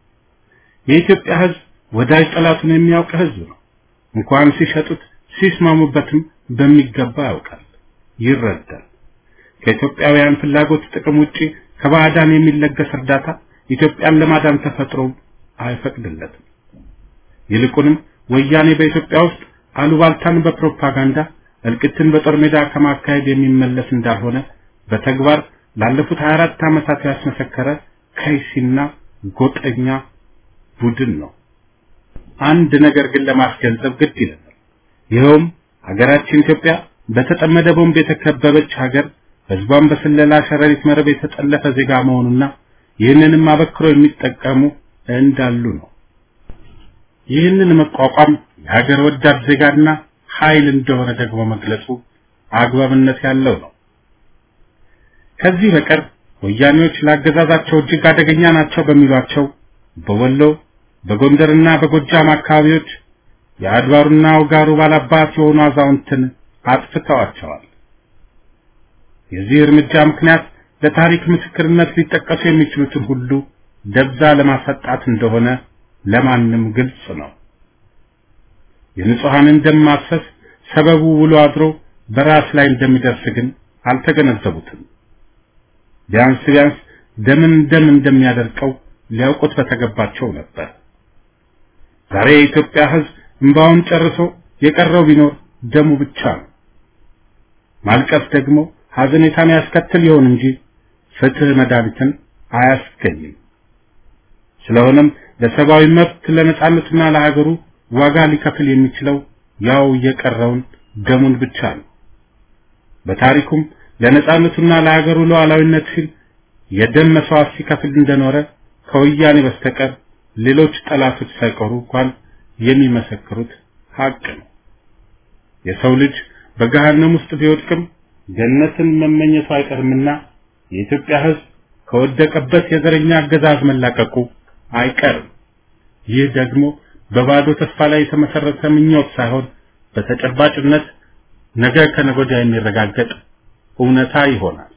የኢትዮጵያ ህዝብ ወዳጅ ጠላቱን የሚያውቅ ህዝብ ነው። እንኳን ሲሸጡት ሲስማሙበትም በሚገባ ያውቃል፣ ይረዳል። ከኢትዮጵያውያን ፍላጎት ጥቅም ውጪ ከባዕዳን የሚለገስ እርዳታ ኢትዮጵያን ለማዳን ተፈጥሮ አይፈቅድለትም። ይልቁንም ወያኔ በኢትዮጵያ ውስጥ አሉባልታን በፕሮፓጋንዳ እልቅትን በጦር ሜዳ ከማካሄድ የሚመለስ እንዳልሆነ በተግባር ላለፉት 24 ዓመታት ያስመሰከረ ከይሲና ጎጠኛ ቡድን ነው። አንድ ነገር ግን ለማስገንዘብ ግድ ይለናል። ይኸውም ሀገራችን ኢትዮጵያ በተጠመደ ቦምብ የተከበበች ሀገር፣ ህዝቧን በስለላ ሸረሪት መረብ የተጠለፈ ዜጋ መሆኑና ይህንንም አበክሮ የሚጠቀሙ እንዳሉ ነው። ይህንን መቋቋም የሀገር ወዳድ ዜጋና ኃይል እንደሆነ ደግሞ መግለጹ አግባብነት ያለው ነው። ከዚህ በቀር ወያኔዎች ላገዛዛቸው እጅግ አደገኛ ናቸው በሚሏቸው በወሎ በጎንደርና በጎጃም አካባቢዎች የአድባሩና ውጋሩ ባላባት የሆኑ አዛውንትን አጥፍተዋቸዋል። የዚህ እርምጃ ምክንያት ለታሪክ ምስክርነት ሊጠቀሱ የሚችሉትን ሁሉ ደብዛ ለማሰጣት እንደሆነ ለማንም ግልጽ ነው። የንጹሐንን ደም ማፍሰስ ሰበቡ ውሎ አድሮ በራስ ላይ እንደሚደርስ ግን አልተገነዘቡትም። ቢያንስ ቢያንስ ደምን ደም እንደሚያደርቀው ሊያውቁት በተገባቸው ነበር። ዛሬ የኢትዮጵያ ሕዝብ እንባውን ጨርሶ የቀረው ቢኖር ደሙ ብቻ ነው። ማልቀስ ደግሞ ሐዘኔታን ያስከትል ይሆን እንጂ ፍትህ መድኃኒትን አያስገኝም። ስለሆነም ለሰብአዊ መብት ለነጻነቱና ለሀገሩ ዋጋ ሊከፍል የሚችለው ያው የቀረውን ደሙን ብቻ ነው። በታሪኩም ለነጻነቱና ለሀገሩ ሉዓላዊነት ሲል የደም መስዋዕት ሲከፍል እንደኖረ ከወያኔ በስተቀር ሌሎች ጠላቶች ሳይቀሩ እንኳን የሚመሰክሩት ሀቅ ነው። የሰው ልጅ በገሃነም ውስጥ ቢወድቅም ገነትን መመኘቱ አይቀርምና የኢትዮጵያ ሕዝብ ከወደቀበት የዘረኛ አገዛዝ መላቀቁ አይቀርም። ይህ ደግሞ በባዶ ተስፋ ላይ የተመሰረተ ምኞት ሳይሆን በተጨባጭነት ነገ ከነገ ወዲያ የሚረጋገጥ እውነታ ይሆናል።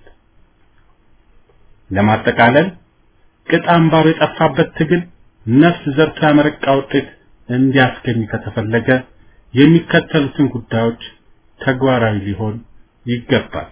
ለማጠቃለል ቅጥ አምባሩ የጠፋበት ትግል ነፍስ ዘርቶ ያመረቃ ውጤት እንዲያስገኝ ከተፈለገ የሚከተሉትን ጉዳዮች ተግባራዊ ሊሆን ይገባል።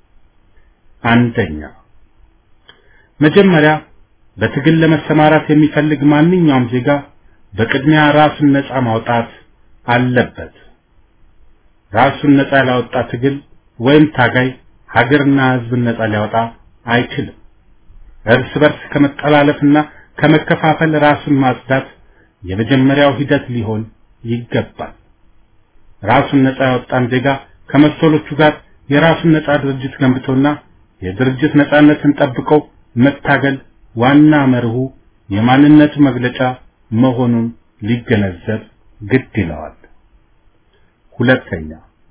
አንደኛ፣ መጀመሪያ በትግል ለመሰማራት የሚፈልግ ማንኛውም ዜጋ በቅድሚያ ራሱን ነፃ ማውጣት አለበት። ራሱን ነፃ ያላወጣ ትግል ወይም ታጋይ ሀገርና ሕዝብን ነፃ ሊያወጣ አይችልም። እርስ በርስ ከመጠላለፍና ከመከፋፈል ራሱን ማጽዳት የመጀመሪያው ሂደት ሊሆን ይገባል። ራሱን ነፃ ያወጣን ዜጋ ከመሰሎቹ ጋር የራሱን ነፃ ድርጅት ገንብቶና የድርጅት ነፃነትን ጠብቆ መታገል ዋና መርሁ የማንነቱ መግለጫ መሆኑን ሊገነዘብ ግድ ይለዋል። ሁለተኛ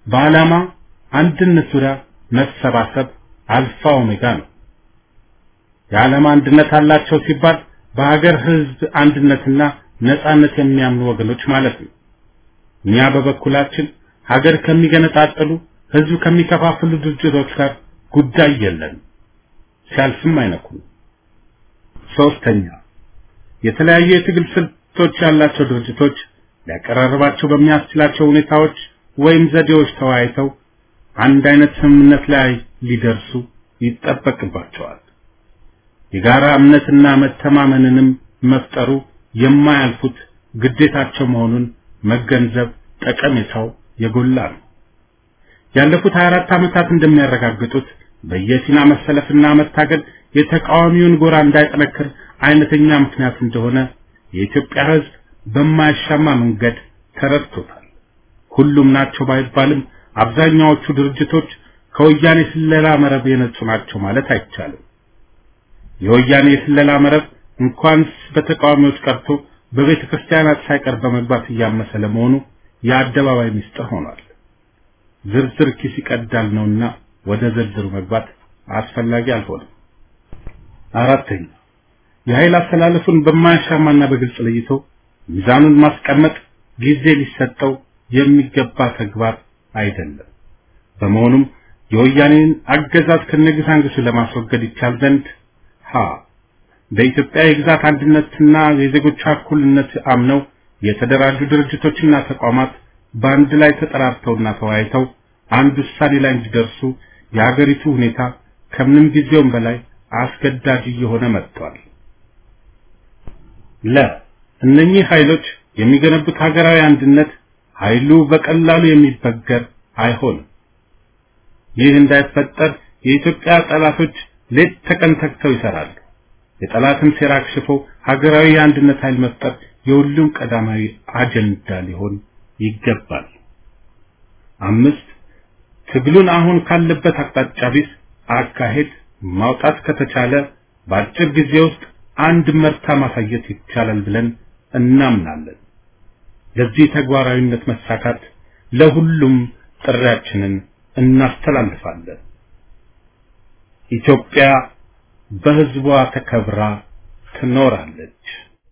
በዓላማ አንድነት ዙሪያ መሰባሰብ አልፋ ኦሜጋ ነው። የዓለም አንድነት አላቸው ሲባል በሀገር ህዝብ አንድነትና ነጻነት የሚያምኑ ወገኖች ማለት ነው። እኛ በበኩላችን ሀገር ከሚገነጣጥሉ ህዝብ ከሚከፋፍሉ ድርጅቶች ጋር ጉዳይ የለንም፣ ሲያልፍም አይነኩም። ሶስተኛ የተለያዩ የትግል ስልቶች ያላቸው ድርጅቶች ሊያቀራርባቸው በሚያስችላቸው ሁኔታዎች ወይም ዘዴዎች ተወያይተው አንድ አይነት ስምምነት ላይ ሊደርሱ ይጠበቅባቸዋል። የጋራ እምነትና መተማመንንም መፍጠሩ የማያልፉት ግዴታቸው መሆኑን መገንዘብ ጠቀሜታው የጎላ ነው። ያለፉት 24 ዓመታት እንደሚያረጋግጡት በየፊና መሰለፍና መታገል የተቃዋሚውን ጎራ እንዳይጠነክር አይነተኛ ምክንያት እንደሆነ የኢትዮጵያ ህዝብ በማያሻማ መንገድ ተረድቶታል። ሁሉም ናቸው ባይባልም አብዛኛዎቹ ድርጅቶች ከወያኔ ስለላ መረብ የነጹ ናቸው ማለት አይቻልም። የወያኔ የስለላ መረብ እንኳንስ በተቃዋሚዎች ቀርቶ በቤተ ክርስቲያናት ሳይቀር በመግባት እያመሰ ለመሆኑ የአደባባይ ምስጢር ሆኗል። ዝርዝር ኪስ ይቀዳል ነውና ወደ ዝርዝሩ መግባት አስፈላጊ አልሆነም። አራተኛ የኃይል አስተላለፉን በማያሻማና በግልጽ ለይቶ ሚዛኑን ማስቀመጥ ጊዜ ሊሰጠው የሚገባ ተግባር አይደለም። በመሆኑም የወያኔን አገዛዝ ከነግሳንግሱ ለማስወገድ ይቻል ዘንድ ሀ በኢትዮጵያ የግዛት አንድነትና የዜጎቿ እኩልነት አምነው የተደራጁ ድርጅቶችና ተቋማት በአንድ ላይ ተጠራርተውና ተወያይተው አንድ ውሳኔ ላይ እንዲደርሱ የሀገሪቱ ሁኔታ ከምንም ጊዜውም በላይ አስገዳጅ እየሆነ መጥቷል። ለ እነኚህ ኃይሎች የሚገነቡት ሀገራዊ አንድነት ኃይሉ በቀላሉ የሚበገር አይሆንም። ይህ እንዳይፈጠር የኢትዮጵያ ጠላቶች ሌት ተቀን ተግተው ይሰራሉ። የጠላትን ሴራ አክሽፎ ሀገራዊ የአንድነት ኃይል መፍጠር የሁሉም ቀዳማዊ አጀንዳ ሊሆን ይገባል። አምስት ትግሉን አሁን ካለበት አቅጣጫ ቢስ አካሄድ ማውጣት ከተቻለ በአጭር ጊዜ ውስጥ አንድ መርታ ማሳየት ይቻላል ብለን እናምናለን። ለዚህ ተግባራዊነት መሳካት ለሁሉም ጥሪያችንን እናስተላልፋለን። ኢትዮጵያ በሕዝቧ ተከብራ ትኖራለች።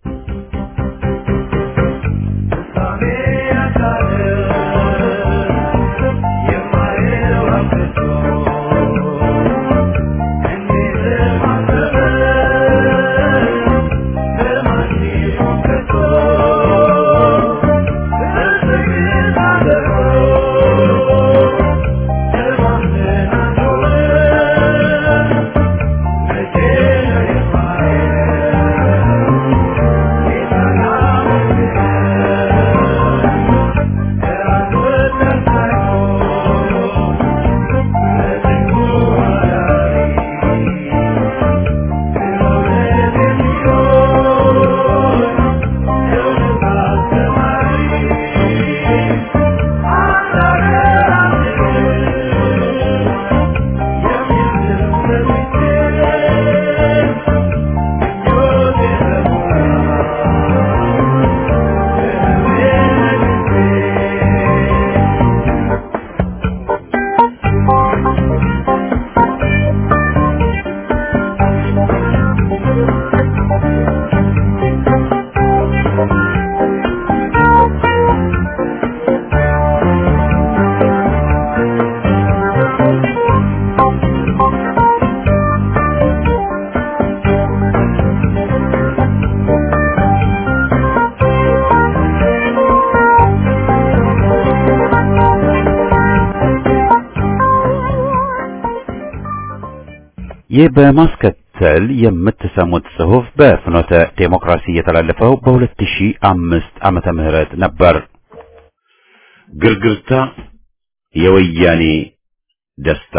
ይህ በማስከተል የምትሰሙት ጽሑፍ በፍኖተ ዴሞክራሲ የተላለፈው በ2005 ዓመተ ምህረት ነበር። ግርግርታ የወያኔ ደስታ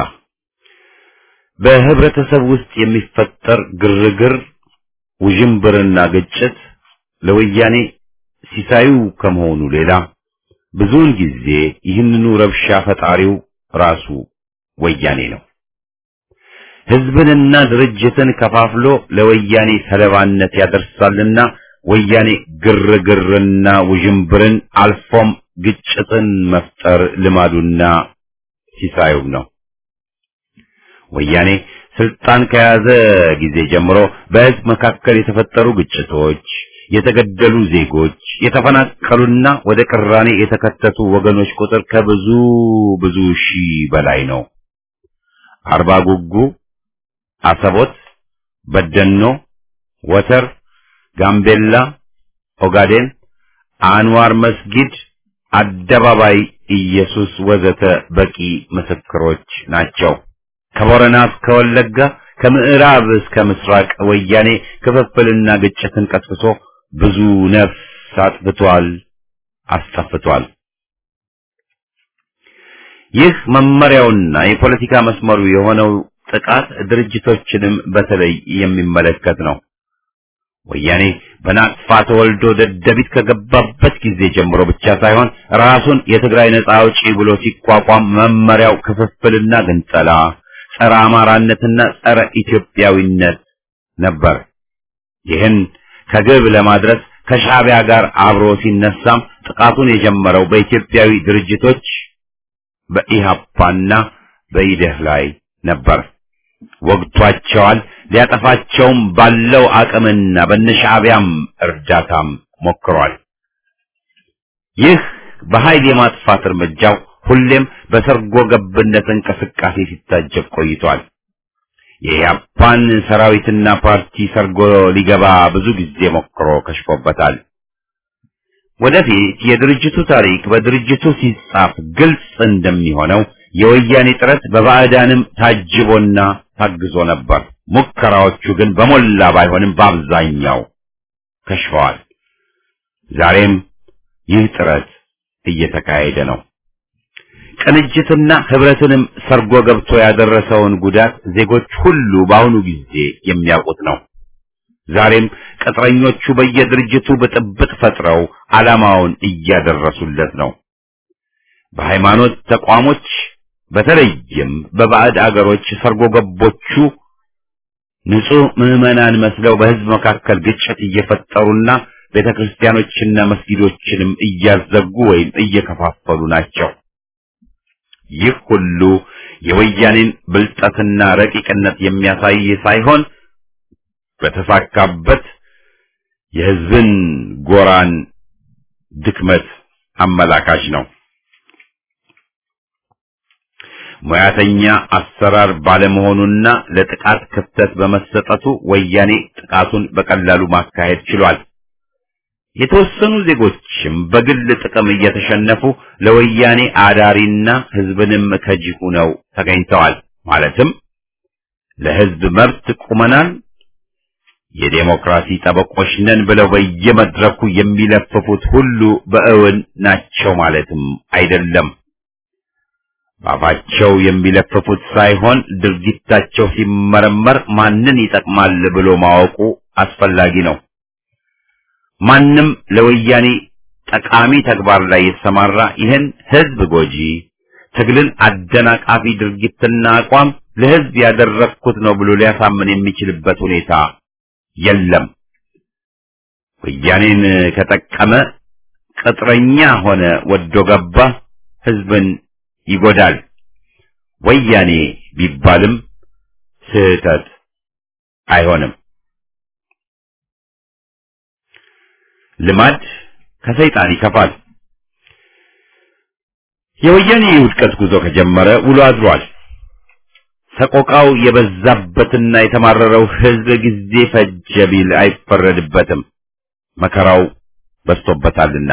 በህብረተሰብ ውስጥ የሚፈጠር ግርግር፣ ውዥንብርና ግጭት ለወያኔ ሲሳዩ ከመሆኑ ሌላ ብዙውን ጊዜ ይህንኑ ረብሻ ፈጣሪው ራሱ ወያኔ ነው። ህዝብንና ድርጅትን ከፋፍሎ ለወያኔ ሰለባነት ያደርሳልና ወያኔ ግርግርና ውዥንብርን አልፎም ግጭትን መፍጠር ልማዱና ሲሳዩም ነው። ወያኔ ስልጣን ከያዘ ጊዜ ጀምሮ በሕዝብ መካከል የተፈጠሩ ግጭቶች፣ የተገደሉ ዜጎች፣ የተፈናቀሉና ወደ ቅራኔ የተከተቱ ወገኖች ቁጥር ከብዙ ብዙ ሺህ በላይ ነው። አርባ ጉጉ፣ አሰቦት፣ በደኖ፣ ወተር፣ ጋምቤላ፣ ኦጋዴን፣ አንዋር መስጊድ፣ አደባባይ ኢየሱስ ወዘተ በቂ ምስክሮች ናቸው። ከቦረና እስከ ወለጋ ከምዕራብ እስከ ምስራቅ ወያኔ ክፍፍልና ግጭትን ቀስቅሶ ብዙ ነፍስ አጥፍቷል፣ አስጠፍቷል። ይህ መመሪያውና የፖለቲካ መስመሩ የሆነው ጥቃት ድርጅቶችንም በተለይ የሚመለከት ነው። ወያኔ በናቅፋ ተወልዶ ደደቢት ከገባበት ጊዜ ጀምሮ ብቻ ሳይሆን ራሱን የትግራይ ነጻ አውጪ ብሎ ሲቋቋም መመሪያው ክፍፍልና ግንጠላ ጸረ አማራነትና ጸረ ኢትዮጵያዊነት ነበር። ይህን ከግብ ለማድረስ ከሻዕቢያ ጋር አብሮ ሲነሳም ጥቃቱን የጀመረው በኢትዮጵያዊ ድርጅቶች በኢሃፓና በኢደህ ላይ ነበር። ወግቷቸዋል። ሊያጠፋቸውም ባለው አቅምና በነሻዕቢያም እርዳታም ሞክሯል። ይህ በኃይል የማጥፋት እርምጃው ሁሌም በሰርጎ ገብነት እንቅስቃሴ ሲታጀብ ቆይቷል። የኢህአፓን ሰራዊትና ፓርቲ ሰርጎ ሊገባ ብዙ ጊዜ ሞክሮ ከሽፎበታል። ወደፊት የድርጅቱ ታሪክ በድርጅቱ ሲጻፍ ግልጽ እንደሚሆነው የወያኔ ጥረት በባዕዳንም ታጅቦና ታግዞ ነበር። ሙከራዎቹ ግን በሞላ ባይሆንም በአብዛኛው ከሽፈዋል። ዛሬም ይህ ጥረት እየተካሄደ ነው። ቅንጅትና ህብረትንም ሰርጎ ገብቶ ያደረሰውን ጉዳት ዜጎች ሁሉ በአሁኑ ጊዜ የሚያውቁት ነው። ዛሬም ቅጥረኞቹ በየድርጅቱ ብጥብጥ ፈጥረው ዓላማውን እያደረሱለት ነው። በሃይማኖት ተቋሞች በተለይም በባዕድ አገሮች ሰርጎ ገቦቹ ንጹህ ምዕመናን መስለው በህዝብ መካከል ግጭት እየፈጠሩና ቤተክርስቲያኖችና መስጊዶችንም እያዘጉ ወይም እየከፋፈሉ ናቸው። ይህ ሁሉ የወያኔን ብልጠትና ረቂቅነት የሚያሳይ ሳይሆን በተሳካበት የህዝብን ጎራን ድክመት አመላካች ነው። ሙያተኛ አሰራር ባለመሆኑና ለጥቃት ክፍተት በመሰጠቱ ወያኔ ጥቃቱን በቀላሉ ማካሄድ ችሏል። የተወሰኑ ዜጎችም በግል ጥቅም እየተሸነፉ ለወያኔ አዳሪና ህዝብንም ከጂ ሆነው ተገኝተዋል። ማለትም ለህዝብ መብት ቁመናል፣ የዴሞክራሲ ጠበቆች ነን ብለው በየመድረኩ የሚለፍፉት ሁሉ በእውን ናቸው ማለትም አይደለም። ባፋቸው የሚለፍፉት ሳይሆን ድርጊታቸው ሲመረመር ማንን ይጠቅማል ብሎ ማወቁ አስፈላጊ ነው። ማንም ለወያኔ ጠቃሚ ተግባር ላይ የተሰማራ ይህን ህዝብ ጎጂ ትግልን አደናቃፊ ድርጊትና አቋም ለህዝብ ያደረግኩት ነው ብሎ ሊያሳምን የሚችልበት ሁኔታ የለም። ወያኔን ከጠቀመ ቅጥረኛ ሆነ ወዶ ገባ ህዝብን ይጎዳል። ወያኔ ቢባልም ስህተት አይሆንም። ልማድ ከሰይጣን ይከፋል። የወያኔ የውድቀት ጉዞ ከጀመረ ውሎ አድሯል። ሰቆቃው የበዛበትና የተማረረው ህዝብ ጊዜ ፈጀ ቢል አይፈረድበትም። መከራው በዝቶበታልና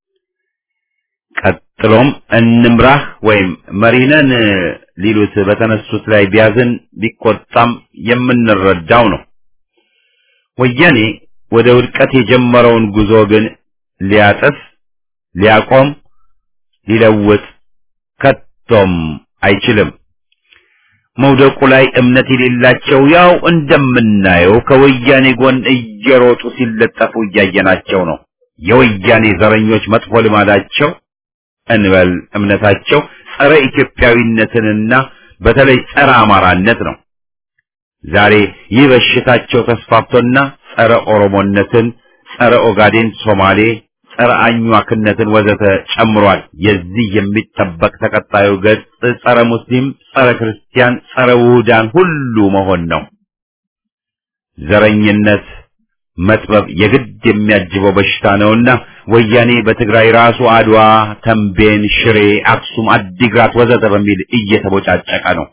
ቀጥሎም እንምራህ ወይም መሪነን ሊሉት በተነሱት ላይ ቢያዝን ቢቆጣም የምንረዳው ነው። ወያኔ ወደ ውድቀት የጀመረውን ጉዞ ግን ሊያጥፍ፣ ሊያቆም፣ ሊለውጥ ከቶም አይችልም። መውደቁ ላይ እምነት የሌላቸው ያው እንደምናየው ከወያኔ ጎን እየሮጡ ሲለጠፉ እያየናቸው ነው። የወያኔ ዘረኞች መጥፎ ልማዳቸው እንበል እምነታቸው ጸረ ኢትዮጵያዊነትንና በተለይ ጸረ አማራነት ነው። ዛሬ ይህ በሽታቸው ተስፋፍቶና ጸረ ኦሮሞነትን፣ ጸረ ኦጋዴን ሶማሌ፣ ጸረ አኟክነትን ወዘተ ጨምሯል። የዚህ የሚጠበቅ ተቀጣዩ ገጽ ጸረ ሙስሊም፣ ጸረ ክርስቲያን፣ ጸረ ውሁዳን ሁሉ መሆን ነው። ዘረኝነት መጥበብ የግድ የሚያጅበው በሽታ ነውና ወያኔ በትግራይ ራሱ አድዋ፣ ተንቤን፣ ሽሬ፣ አክሱም፣ አዲግራት ወዘተ በሚል እየተቦጫጨቀ ነው።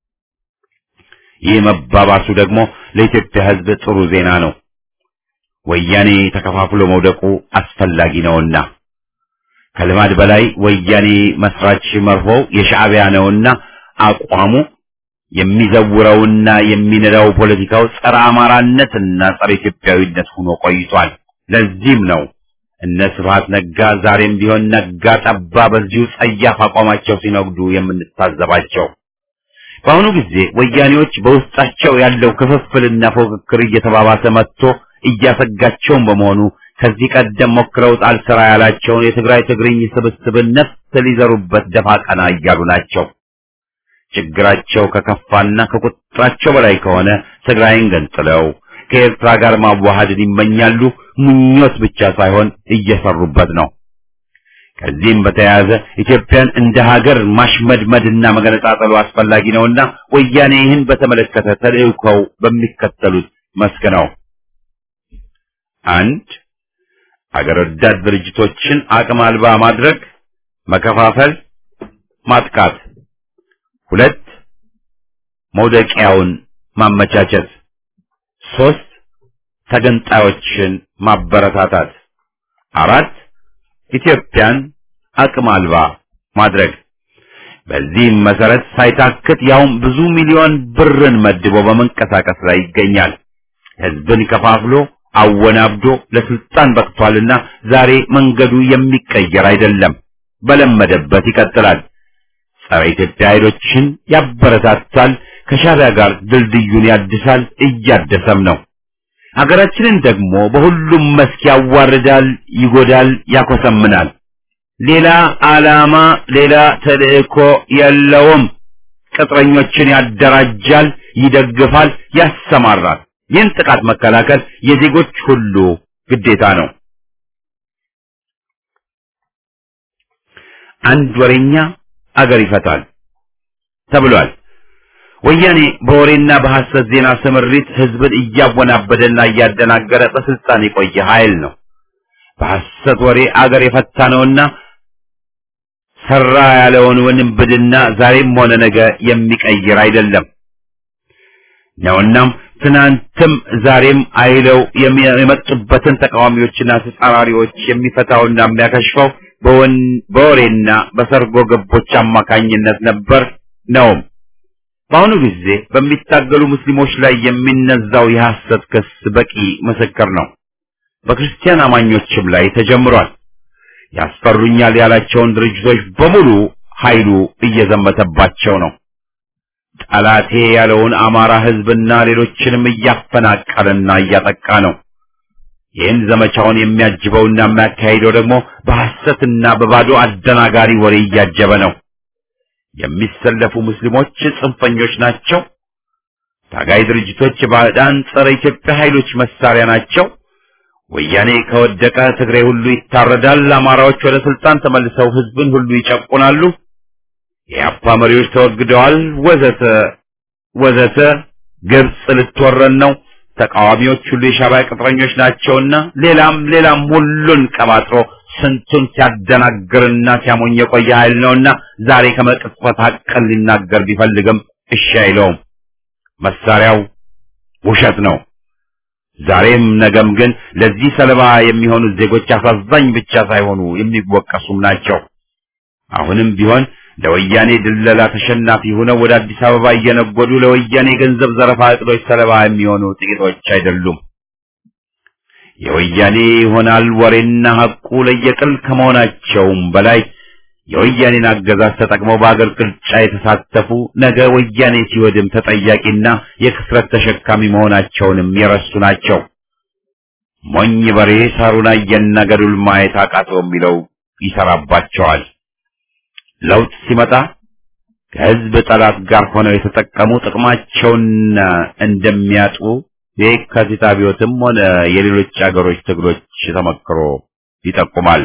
ይህ መባባሱ ደግሞ ለኢትዮጵያ ሕዝብ ጥሩ ዜና ነው። ወያኔ ተከፋፍሎ መውደቁ አስፈላጊ ነውና ከልማድ በላይ ወያኔ መስራች መርሆው የሻዕቢያ ነውና አቋሙ የሚዘውረውና የሚነዳው ፖለቲካው ጸረ አማራነትና ጸረ ኢትዮጵያዊነት ሆኖ ቆይቷል። ለዚህም ነው እነ ስብሐት ነጋ ዛሬም ቢሆን ነጋ ጠባ በዚሁ ጸያፍ አቋማቸው ሲነግዱ የምንታዘባቸው። በአሁኑ ጊዜ ወያኔዎች በውስጣቸው ያለው ክፍፍልና ፉክክር እየተባባሰ መጥቶ እያሰጋቸውም በመሆኑ ከዚህ ቀደም ሞክረውት አልሰራ ያላቸውን የትግራይ ትግርኝ ስብስብን ነፍስ ሊዘሩበት ደፋ ቀና እያሉ ናቸው። ችግራቸው ከከፋና ከቁጥራቸው በላይ ከሆነ ትግራይን ገንጥለው ከኤርትራ ጋር ማዋሃድን ይመኛሉ። ምኞት ብቻ ሳይሆን እየሰሩበት ነው። ከዚህም በተያያዘ ኢትዮጵያን እንደ ሀገር ማሽመድመድና መገነጣጠሉ አስፈላጊ ነውና ወያኔ ይህን በተመለከተ ተልእኮው በሚከተሉት መስክ ነው። አንድ አገር ወዳድ ድርጅቶችን አቅም አልባ ማድረግ፣ መከፋፈል፣ ማጥቃት። ሁለት መውደቂያውን ማመቻቸት። ሶስት ተገንጣዮችን ማበረታታት። አራት ኢትዮጵያን አቅም አልባ ማድረግ። በዚህም መሰረት ሳይታክት ያውም ብዙ ሚሊዮን ብርን መድቦ በመንቀሳቀስ ላይ ይገኛል። ህዝብን ከፋፍሎ አወናብዶ ለስልጣን በቅቷልና ዛሬ መንገዱ የሚቀየር አይደለም። በለመደበት ይቀጥላል። ጸረ ኢትዮጵያ ኃይሎችን ያበረታታል። ከሻዕቢያ ጋር ድልድዩን ያድሳል፣ እያደሰም ነው። ሀገራችንን ደግሞ በሁሉም መስክ ያዋርዳል፣ ይጎዳል፣ ያኮሰምናል። ሌላ ዓላማ፣ ሌላ ተልእኮ የለውም። ቅጥረኞችን ያደራጃል፣ ይደግፋል፣ ያሰማራል። ይህን ጥቃት መከላከል የዜጎች ሁሉ ግዴታ ነው። አንድ ወሬኛ አገር ይፈታል ተብሏል። ወያኔ በወሬና በሐሰት ዜና ስምሪት ህዝብን እያወናበደና እያደናገረ በስልጣን የቆየ ኃይል ነው። በሐሰት ወሬ አገር የፈታ ነውና ሰራ ያለውን ውንብድና ዛሬም ሆነ ነገ የሚቀይር አይደለም ነውናም ትናንትም ዛሬም አይለው የመጡበትን ተቃዋሚዎችና ተጻራሪዎች የሚፈታውና የሚያከሽፈው በወሬና በሰርጎ ገቦች አማካኝነት ነበር ነውም። በአሁኑ ጊዜ በሚታገሉ ሙስሊሞች ላይ የሚነዛው የሐሰት ክስ በቂ ምስክር ነው። በክርስቲያን አማኞችም ላይ ተጀምሯል። ያስፈሩኛል ያላቸውን ድርጅቶች በሙሉ ኃይሉ እየዘመተባቸው ነው። ጠላቴ ያለውን አማራ ህዝብና ሌሎችንም እያፈናቀለና እያጠቃ ነው። ይህን ዘመቻውን የሚያጅበውና የሚያካሂደው ደግሞ በሐሰትና በባዶ አደናጋሪ ወሬ እያጀበ ነው። የሚሰለፉ ሙስሊሞች ጽንፈኞች ናቸው። ታጋይ ድርጅቶች ባዕዳን ጸረ ኢትዮጵያ ኃይሎች መሳሪያ ናቸው። ወያኔ ከወደቀ ትግሬ ሁሉ ይታረዳል። አማራዎች ወደ ስልጣን ተመልሰው ህዝብን ሁሉ ይጨቁናሉ። የአፓ መሪዎች ተወግደዋል፣ ወዘተ ወዘተ። ግብጽ ልትወረን ነው። ተቃዋሚዎች ሁሉ የሻዕቢያ ቅጥረኞች ናቸውና ሌላም ሌላም ሁሉን ቀባጥሮ ስንቱን ሲያደናግርና ሲያሞኝ የቆየ ኃይል ነውና ዛሬ ከመቅጽበት ሐቅን ሊናገር ቢፈልግም እሺ አይለውም። መሳሪያው ውሸት ነው። ዛሬም ነገም ግን ለዚህ ሰለባ የሚሆኑት ዜጎች አሳዛኝ ብቻ ሳይሆኑ የሚወቀሱም ናቸው። አሁንም ቢሆን ለወያኔ ድለላ ተሸናፊ ሆነው ወደ አዲስ አበባ እየነጎዱ ለወያኔ ገንዘብ ዘረፋ እቅዶች ሰለባ የሚሆኑ ጥቂቶች አይደሉም። የወያኔ ይሆናል ወሬና ሐቁ ለየቅል ከመሆናቸውም በላይ የወያኔን አገዛዝ ተጠቅመው በአገር ቅርጫ የተሳተፉ ነገ ወያኔ ሲወድም ተጠያቂና የክስረት ተሸካሚ መሆናቸውንም የረሱ ናቸው። ሞኝ በሬ ሳሩን አየና ገደሉን ማየት አቃተው የሚለው ይሰራባቸዋል። ለውጥ ሲመጣ ከህዝብ ጠላት ጋር ሆነው የተጠቀሙ ጥቅማቸውን እንደሚያጡ የካቲት አብዮትም ሆነ የሌሎች አገሮች ትግሎች ተመክሮ ይጠቁማል።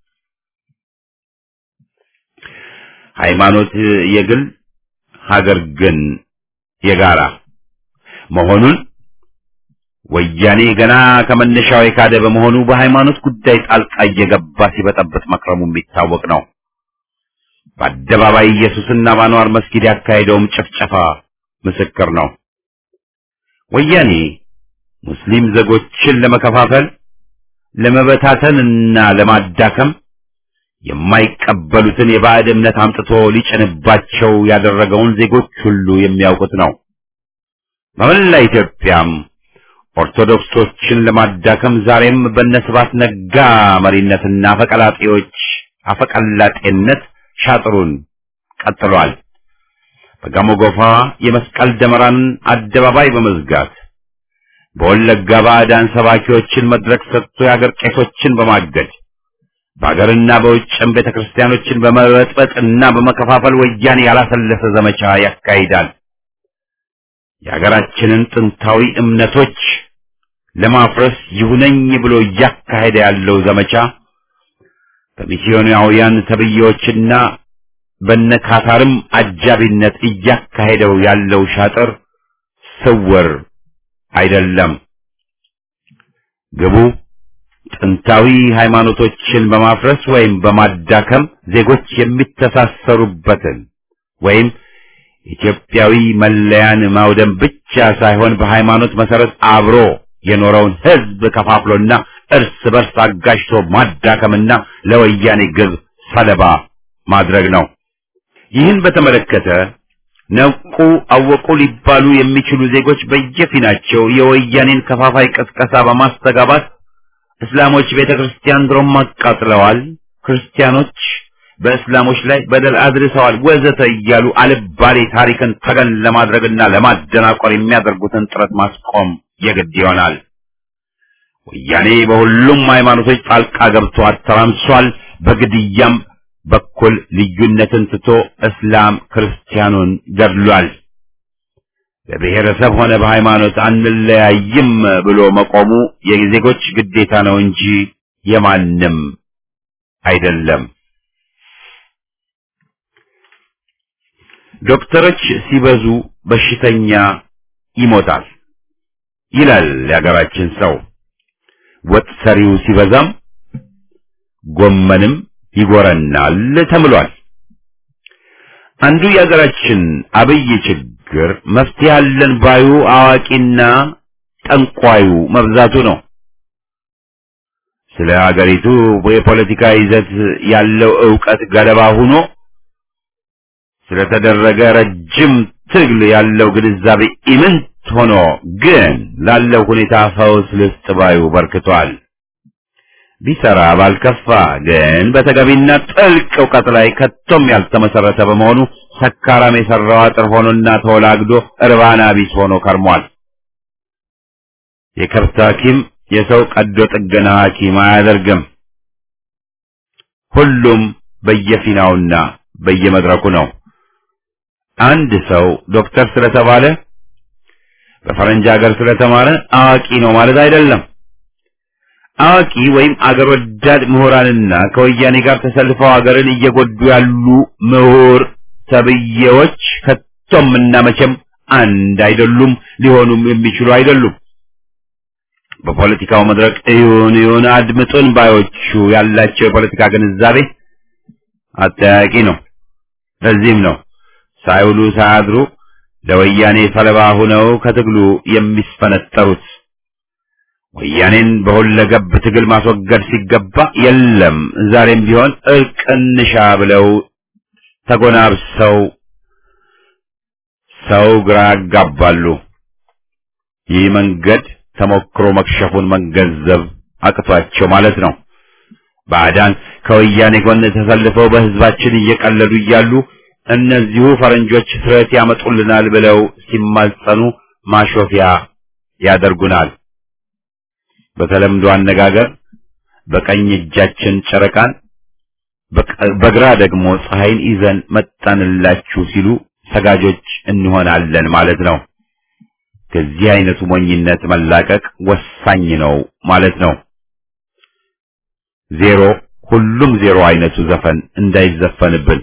ሃይማኖት የግል ሀገር ግን የጋራ መሆኑን ወያኔ ገና ከመነሻው የካደ በመሆኑ በሃይማኖት ጉዳይ ጣልቃ እየገባ ሲበጠብጥ መክረሙ የሚታወቅ ነው። በአደባባይ ኢየሱስና በአንዋር መስጊድ ያካሄደውም ጭፍጨፋ ምስክር ነው። ወያኔ ሙስሊም ዜጎችን ለመከፋፈል ለመበታተንና ለማዳከም የማይቀበሉትን የባዕድ እምነት አምጥቶ ሊጭንባቸው ያደረገውን ዜጎች ሁሉ የሚያውቁት ነው። በመላ ኢትዮጵያም ኦርቶዶክሶችን ለማዳከም ዛሬም በነስባት ነጋ መሪነትና አፈቀላጤዎች አፈቀላጤነት ሻጥሩን ቀጥሏል። በጋሞ ጎፋ የመስቀል ደመራን አደባባይ በመዝጋት በወለጋ ባዕዳን ሰባኪዎችን መድረክ ሰጥቶ የአገር ቄሶችን በማገድ በአገርና በውጭም ቤተ ክርስቲያኖችን በመበጥበጥና በመከፋፈል ወያኔ ያላሰለሰ ዘመቻ ያካሂዳል። የሀገራችንን ጥንታዊ እምነቶች ለማፍረስ ይሁነኝ ብሎ እያካሄደ ያለው ዘመቻ በሚስዮናውያን ተብዬዎችና በነካታርም አጃቢነት እያካሄደው ያለው ሻጥር ስውር አይደለም። ግቡ ጥንታዊ ሃይማኖቶችን በማፍረስ ወይም በማዳከም ዜጎች የሚተሳሰሩበትን ወይም ኢትዮጵያዊ መለያን ማውደም ብቻ ሳይሆን በሃይማኖት መሰረት አብሮ የኖረውን ሕዝብ ከፋፍሎና እርስ በርስ አጋጭቶ ማዳከምና ለወያኔ ግብ ሰለባ ማድረግ ነው። ይህን በተመለከተ ነቁ አወቁ ሊባሉ የሚችሉ ዜጎች በየፊናቸው የወያኔን ከፋፋይ ቅስቀሳ በማስተጋባት እስላሞች ቤተ ክርስቲያን ድሮም አቃጥለዋል፣ ክርስቲያኖች በእስላሞች ላይ በደል አድርሰዋል ወዘተ እያሉ አልባሌ ታሪክን ተገን ለማድረግና ለማደናቆር የሚያደርጉትን ጥረት ማስቆም የግድ ይሆናል። ወያኔ በሁሉም ሃይማኖቶች ጣልቃ ገብቶ አተራምሷል። በግድያም በኩል ልዩነትን ትቶ እስላም ክርስቲያኑን ገድሏል። በብሔረሰብ ሆነ በሃይማኖት አንለያይም ብሎ መቆሙ የዜጎች ግዴታ ነው እንጂ የማንም አይደለም። ዶክተሮች ሲበዙ በሽተኛ ይሞታል ይላል የሀገራችን ሰው። ወጥ ሰሪው ሲበዛም ጎመንም ይጎረናል ተብሏል። አንዱ የሀገራችን አብይ ችግር መፍትሄ አለን ባዩ አዋቂና ጠንቋዩ መብዛቱ ነው። ስለ ሀገሪቱ የፖለቲካ ይዘት ያለው ዕውቀት ገለባ ሆኖ ስለተደረገ ረጅም ትግል ያለው ግንዛቤ ኢምንት ሆኖ ግን ላለው ሁኔታ ፈውስ ልስጥ ባዩ በርክቷል። ቢሰራ ባልከፋ ግን በተገቢና ጥልቅ እውቀት ላይ ከቶም ያልተመሰረተ በመሆኑ ሰካራም የሰራው አጥር ሆኖና ተወላግዶ እርባና ቢስ ሆኖ ከርሟል። የከብት ሐኪም የሰው ቀዶ ጥገና ሐኪም አያደርግም። ሁሉም በየፊናውና በየመድረኩ ነው። አንድ ሰው ዶክተር ስለተባለ በፈረንጅ ሀገር ስለተማረ አዋቂ ነው ማለት አይደለም። አዋቂ ወይም አገር ወዳድ ምሁራንና ከወያኔ ጋር ተሰልፈው አገርን እየጎዱ ያሉ ምሁር ተብዬዎች ከቶም እና መቼም አንድ አይደሉም፣ ሊሆኑም የሚችሉ አይደሉም። በፖለቲካው መድረክ እዩን እዩን አድምጡን ባዮቹ ያላቸው የፖለቲካ ግንዛቤ አጠያቂ ነው። ለዚህም ነው ሳይውሉ ሳያድሩ ለወያኔ ሰለባ ሆነው ከትግሉ የሚስፈነጠሩት። ወያኔን በሁለገብ ትግል ማስወገድ ሲገባ የለም ዛሬም ቢሆን እርቅ እንሻ ብለው ተጎናብሰው ሰው ግራ ያጋባሉ። ይህ መንገድ ተሞክሮ መክሸፉን መገንዘብ አቅቷቸው ማለት ነው። ባዕዳን ከወያኔ ጎን ተሰልፈው በሕዝባችን እየቀለዱ እያሉ እነዚሁ ፈረንጆች ስረት ያመጡልናል ብለው ሲማጸኑ ማሾፊያ ያደርጉናል። በተለምዶ አነጋገር በቀኝ እጃችን ጨረቃን በግራ ደግሞ ፀሐይን ይዘን መጣንላችሁ ሲሉ ሰጋጆች እንሆናለን ማለት ነው። ከዚህ አይነቱ ሞኝነት መላቀቅ ወሳኝ ነው ማለት ነው። ዜሮ ሁሉም ዜሮ አይነቱ ዘፈን እንዳይዘፈንብን።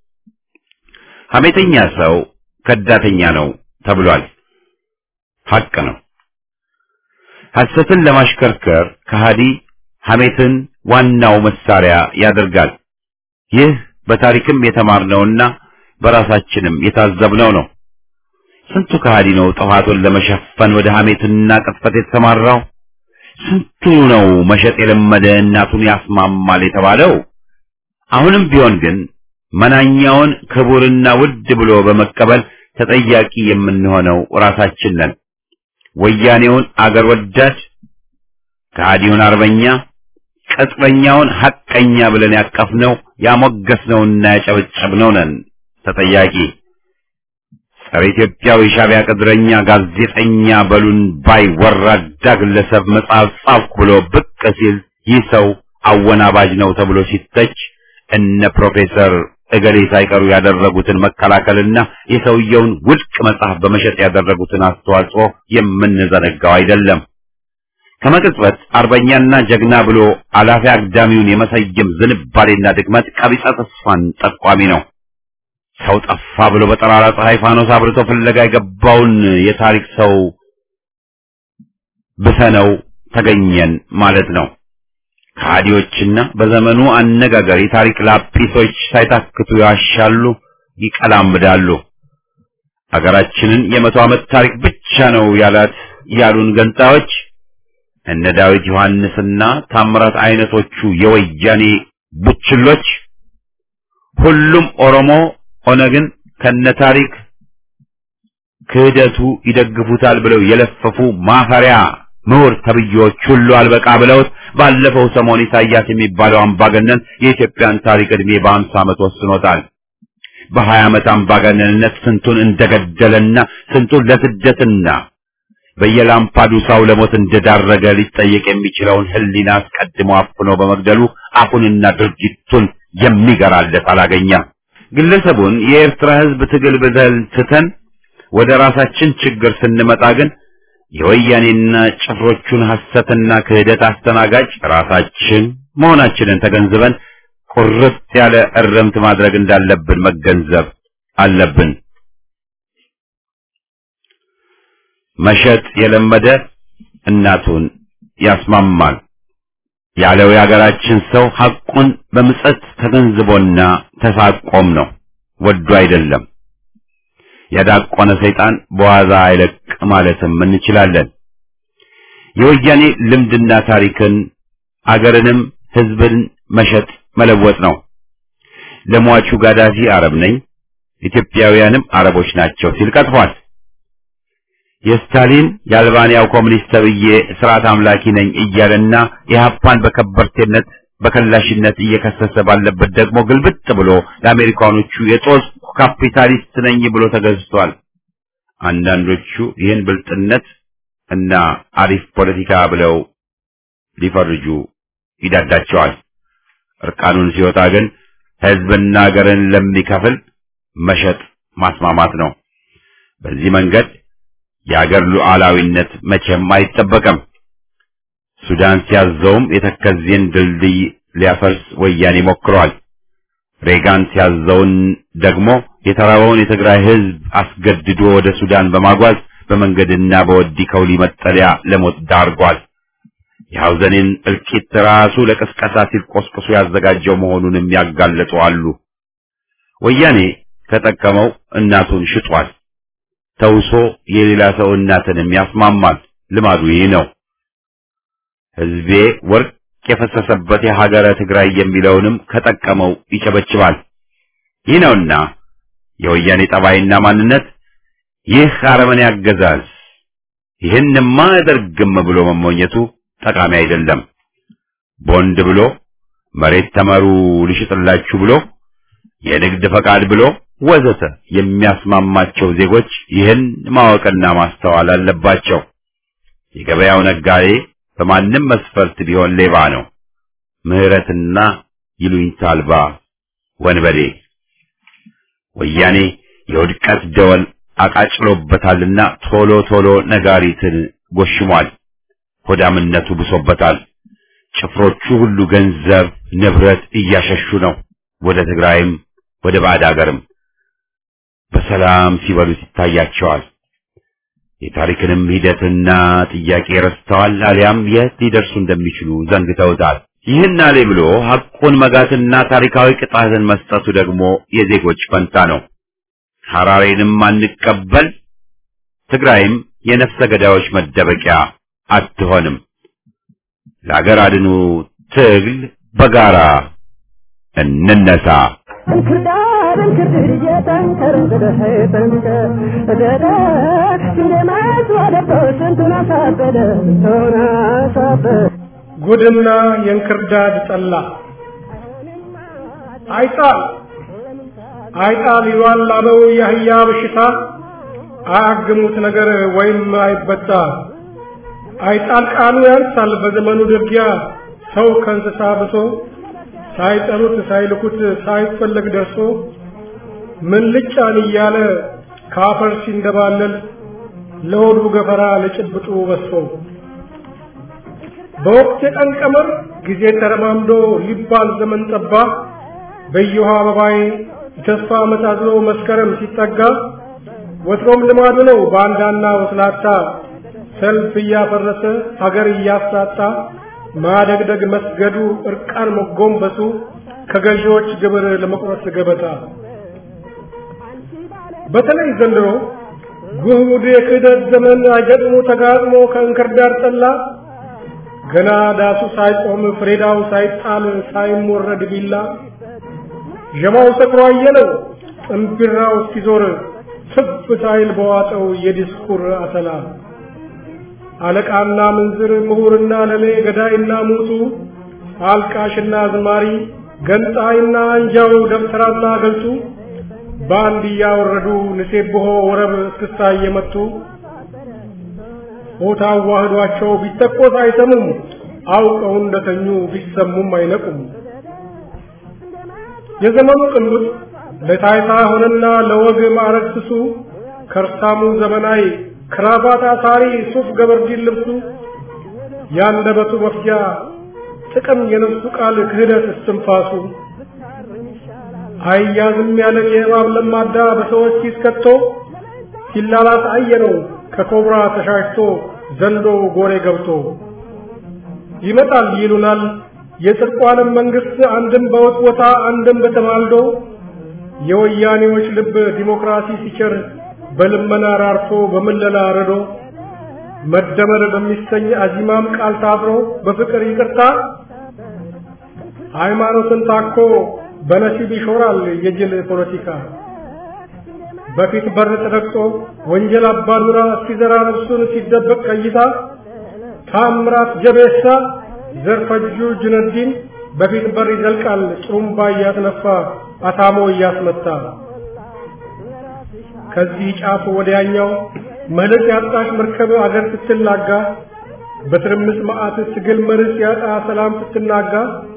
ሐሜተኛ ሰው ከዳተኛ ነው ተብሏል። ሐቅ ነው። ሐሰትን ለማሽከርከር ከሃዲ ሐሜትን ዋናው መሳሪያ ያደርጋል። ይህ በታሪክም የተማርነውና በራሳችንም የታዘብነው ነው። ስንቱ ከሃዲ ነው ጥፋቱን ለመሸፈን ወደ ሐሜትና ቅጥፈት የተሰማራው? ስንቱ ነው መሸጥ የለመደ እናቱን ያስማማል የተባለው? አሁንም ቢሆን ግን መናኛውን ክቡርና ውድ ብሎ በመቀበል ተጠያቂ የምንሆነው ራሳችን ነን። ወያኔውን አገር ወዳድ፣ ከሃዲውን አርበኛ፣ ቅጥረኛውን ሐቀኛ ብለን ያቀፍነው ያሞገስነውና ያጨበጨብነው ነን ተጠያቂ። ጸረ ኢትዮጵያው የሻዕቢያ ቅጥረኛ ጋዜጠኛ በሉን ባይ ወራዳ ግለሰብ መጽሐፍ ጻፍኩ ብሎ ብቅ ሲል ይህ ሰው አወናባጅ ነው ተብሎ ሲተች እነ ፕሮፌሰር እገሌ ሳይቀሩ ያደረጉትን መከላከልና የሰውየውን ውድቅ መጽሐፍ በመሸጥ ያደረጉትን አስተዋጽኦ የምንዘነጋው አይደለም። ከመቅጽበት አርበኛና ጀግና ብሎ አላፊ አግዳሚውን የመሰየም ዝንባሌና ድክመት ቀቢጸ ተስፋን ጠቋሚ ነው። ሰው ጠፋ ብሎ በጠራራ ፀሐይ ፋኖስ አብርቶ ፍለጋ የገባውን የታሪክ ሰው ብሰነው ተገኘን ማለት ነው። ከሃዲዎችና በዘመኑ አነጋገር የታሪክ ላጲሶች ሳይታክቱ ያሻሉ፣ ይቀላምዳሉ። ሀገራችንን የመቶ ዓመት ታሪክ ብቻ ነው ያላት ያሉን ገንጣዮች እነ ዳዊት ዮሐንስና ታምራት አይነቶቹ የወያኔ ቡችሎች ሁሉም ኦሮሞ ኦነግን ከነ ታሪክ ክህደቱ ይደግፉታል ብለው የለፈፉ ማፈሪያ ምሁር ተብዬዎች ሁሉ አልበቃ ብለውት ባለፈው ሰሞን ኢሳያስ የሚባለው አምባገነን የኢትዮጵያን ታሪክ ዕድሜ በአምሳ ዓመት ወስኖታል። በሀያ ዓመት አምባገነንነት ስንቱን እንደገደለና ስንቱን ለስደትና በየላምፓዱሳው ለሞት እንደዳረገ ሊጠየቅ የሚችለውን ሕሊና አስቀድሞ አፍኖ በመግደሉ አፉንና ድርጊቱን የሚገራለት አላገኘም። ግለሰቡን የኤርትራ ሕዝብ ትግል ብለን ትተን ወደ ራሳችን ችግር ስንመጣ ግን የወያኔና ጭፍሮቹን ሐሰትና ክህደት አስተናጋጅ ራሳችን መሆናችንን ተገንዝበን ቁርጥ ያለ እረምት ማድረግ እንዳለብን መገንዘብ አለብን። መሸጥ የለመደ እናቱን ያስማማል ያለው የሀገራችን ሰው ሐቁን በምጸት ተገንዝቦና ተሳቆም ነው፣ ወዶ አይደለም። የዳቆነ ሰይጣን በዋዛ አይለቅ ማለትም እንችላለን። የወያኔ ልምድና ታሪክን አገርንም ሕዝብን መሸጥ መለወጥ ነው። ለሟቹ ጋዳፊ አረብ ነኝ፣ ኢትዮጵያውያንም አረቦች ናቸው ሲል ቀጥፏል። የስታሊን የአልባንያው ኮሚኒስት ተብዬ ስርዓት አምላኪ ነኝ እያለና የሀፓን በከበርቴነት በከላሽነት እየከሰሰ ባለበት ደግሞ ግልብጥ ብሎ ለአሜሪካኖቹ የጦስ ካፒታሊስት ነኝ ብሎ ተገዝቷል። አንዳንዶቹ ይህን ብልጥነት እና አሪፍ ፖለቲካ ብለው ሊፈርጁ ይዳዳቸዋል። እርቃኑን ሲወጣ ግን ሕዝብና ሀገርን ለሚከፍል መሸጥ ማስማማት ነው። በዚህ መንገድ የአገር ሉዓላዊነት መቼም አይጠበቅም። ሱዳን ሲያዘውም የተከዜን ድልድይ ሊያፈርስ ወያኔ ሞክሯል። ሬጋን ሲያዘውን ደግሞ የተራበውን የትግራይ ሕዝብ አስገድዶ ወደ ሱዳን በማጓዝ በመንገድና በወዲ ከውሊ መጠለያ ለሞት ዳርጓል። የሐውዘኔን እልቂት ራሱ ለቅስቀሳ ሲል ቆስቁሶ ያዘጋጀው መሆኑንም ያጋለጡ አሉ። ወያኔ ከጠቀመው እናቱን ሽጧል። ተውሶ የሌላ ሰው እናትንም ያስማማል። ልማዱ ይህ ነው። ሕዝቤ ወርቅ የፈሰሰበት የሀገረ ትግራይ የሚለውንም ከጠቀመው ይጨበጭባል። ይህ ነውና የወያኔ ጠባይና ማንነት። ይህ አረመኔ አገዛዝ ይህንማ አያደርግም ብሎ መሞኘቱ ጠቃሚ አይደለም። ቦንድ ብሎ መሬት ተመሩ ልሽጥላችሁ ብሎ የንግድ ፈቃድ ብሎ ወዘተ የሚያስማማቸው ዜጎች ይህን ማወቅና ማስተዋል አለባቸው። የገበያው ነጋዴ በማንም መስፈርት ቢሆን ሌባ ነው። ምሕረትና ይሉኝታ አልባ ወንበዴ። ወያኔ የውድቀት ደወል አቃጭሎበታልና ቶሎ ቶሎ ነጋሪትን ጎሽሟል። ሆዳምነቱ ብሶበታል። ጭፍሮቹ ሁሉ ገንዘብ ንብረት እያሸሹ ነው። ወደ ትግራይም ወደ ባዕድ አገርም በሰላም ሲበሉት ይታያቸዋል። የታሪክንም ሂደትና ጥያቄ ረስተዋል፣ አሊያም የት ሊደርሱ እንደሚችሉ ዘንግተውታል። ይህን አሌ ብሎ ሐቁን መጋትና ታሪካዊ ቅጣትን መስጠቱ ደግሞ የዜጎች ፈንታ ነው። ሐራሬንም አንቀበል፣ ትግራይም የነፍሰ ገዳዮች መደበቂያ አትሆንም። ለአገር አድኑ ትግል በጋራ እንነሳ።
እንክርዳድ እንክርድድ እየጠንከር ብለህ ጠንከር ደደ እንደማት ወደቶ ስንቱን አሳበደ ስንቱን አሳበደ
ጉድና የእንክርዳድ ጠላ አይጣል አይጣል ይሏል አለው የአህያ በሽታ አያግሙት ነገር ወይም አይበጣ አይጣል ቃሉ ያንሳል በዘመኑ ድርጊያ ሰው ከእንስሳ ብሶ ሳይጠሩት ሳይልኩት ሳይፈለግ ደርሶ ምን ልጫን እያለ ካፈር ሲንደባለል ለሆዱ ገፈራ ለጭብጡ በሶ በወቅት የቀን ቀመር ጊዜ ተረማምዶ ሊባል ዘመን ጠባ በየውሃ አበባዬ የተስፋ መታዝሎ መስከረም ሲጠጋ ወትሮም ልማዱ ነው ባንዳና ወስላታ ሰልፍ እያፈረሰ ሀገር እያሳጣ ማደግደግ መስገዱ እርቃን መጎንበሱ ከገዢዎች ግብር ለመቁረስ ገበታ በተለይ ዘንድሮ ጉድ የክህደት ዘመን አይገጥሞ ተጋጥሞ ከእንክርዳድ ጠላ ገና ዳሱ ሳይቆም ፍሬዳው ሳይጣል ሳይሞረድ ቢላ ዠማው ሰክሮ አየለው ጥንቢራው እስኪዞር ትፍ ሳይል በዋጠው የዲስኩር አተላ አለቃና ምንዝር ምሁርና ለሌ ገዳይና ሙቱ አልቃሽና ዝማሪ ገንጣይና አንጃው ደብተራና ገልጡ በአንድ እያወረዱ ንሴብሖ ወረብ እስክስታ እየመቱ ሆታ አዋህዷቸው ቢተኮስ አይሰሙም አውቀው እንደተኙ ቢሰሙም አይነቁም የዘመኑ ቅንጉጥ ለታይታ ሆነና ለወግ ማዕረግ ስሱ ከርሳሙ ዘመናዊ ክራባት አሳሪ ሱፍ ገበርዲን ልብሱ ያንደበቱ መፍጃ ጥቅም የነፍሱ ቃል ክህደት እስትንፋሱ አያዝም ያለን የእባብ ለማዳ በሰዎች ሲስከቶ ሲላላስ አየነው ከኮብራ ተሻሽቶ ዘንዶ ጎሬ ገብቶ ይመጣል ይሉናል የጽድቋንም መንግስት አንድም በወጥወታ አንድም በተማልዶ የወያኔዎች ልብ ዲሞክራሲ ሲቸር በልመና ራርቶ በምለላ ረዶ መደመር በሚሰኝ አዚማም ቃል ታስሮ በፍቅር ይቅርታ ሃይማኖትን ታኮ በነሲብ ይሾራል የጅል ፖለቲካ በፊት በር ተረግጦ ወንጀል አባዱራ ሲዘራ ነፍሱን ሲደበቅ ቀይታ ታምራት ጀቤሳ ዘርፈጁ ጁነዲን በፊት በር ይዘልቃል ጥሩምባ እያስነፋ አታሞ እያስመታ ከዚህ ጫፍ ወዲያኛው መልክ ያጣች መርከብ አገር ስትላጋ በትርምስ መዓት ትግል መርስ ያጣ ሰላም ስትናጋ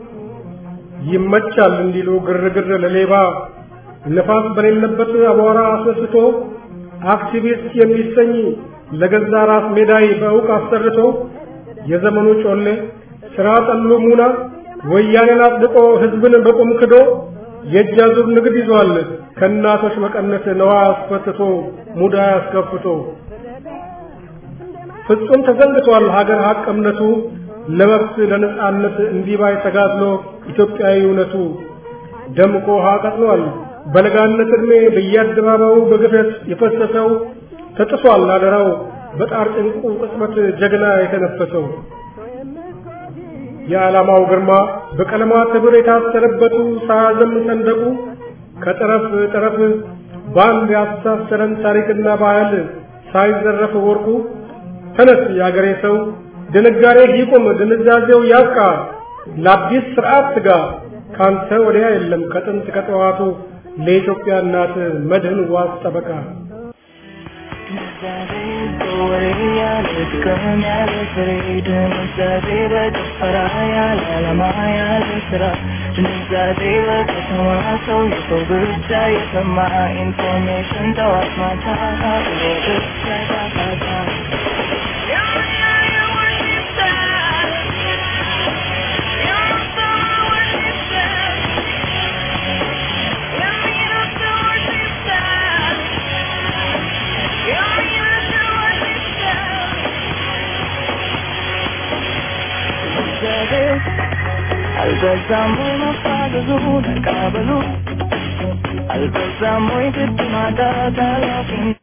ይመቻል እንዲሉ ግርግር ለሌባ ነፋስ በሌለበት አቧራ አስነስቶ አክቲቪስት የሚሰኝ ለገዛ ራስ ሜዳይ በእውቅ አሰርቶ የዘመኑ ጮሌ ስራ ጠሉ ሙና ወያኔን አጽድቆ ህዝብን በቁም ክዶ የእጅ አዙር ንግድ ይዟል ከእናቶች መቀነት ነዋ አስፈትቶ ሙዳ አስከፍቶ ፍጹም ተዘንግቷል ሀገር ሀቅ እምነቱ ለመብት ለነጻነት እንዲባይ ተጋድሎ ኢትዮጵያዊ እውነቱ ደምቆ ውሃ ቀጥሏል በለጋነት ዕድሜ በየአደባባዩ በግፈት የፈሰሰው ተጥሷል አደራው በጣር ጭንቁ ቅጽበት ጀግና የተነፈሰው የዓላማው ግርማ በቀለማት ህብር የታሰረበቱ ሳያዘም ሰንደቁ ከጠረፍ ጠረፍ በአንድ ያስተሳሰረን ታሪክና ባህል ሳይዘረፍ ወርቁ ተነስ የአገሬ ሰው ድንጋሬ ይቁም ድንዛዜው ያብቃ ለአዲስ ስርዓት ስጋ ካንተ ወዲያ የለም ከጥንት ከጠዋቱ ለኢትዮጵያ እናት መድህን ዋስ ጠበቃ
ኢንፎርሜሽን ጠዋት ማታ መውደዴ አልበዛም ወይ መፋዘዙ ነቃበሉ አልበዛም ወይ ግድ ማጣት ኃላፊነት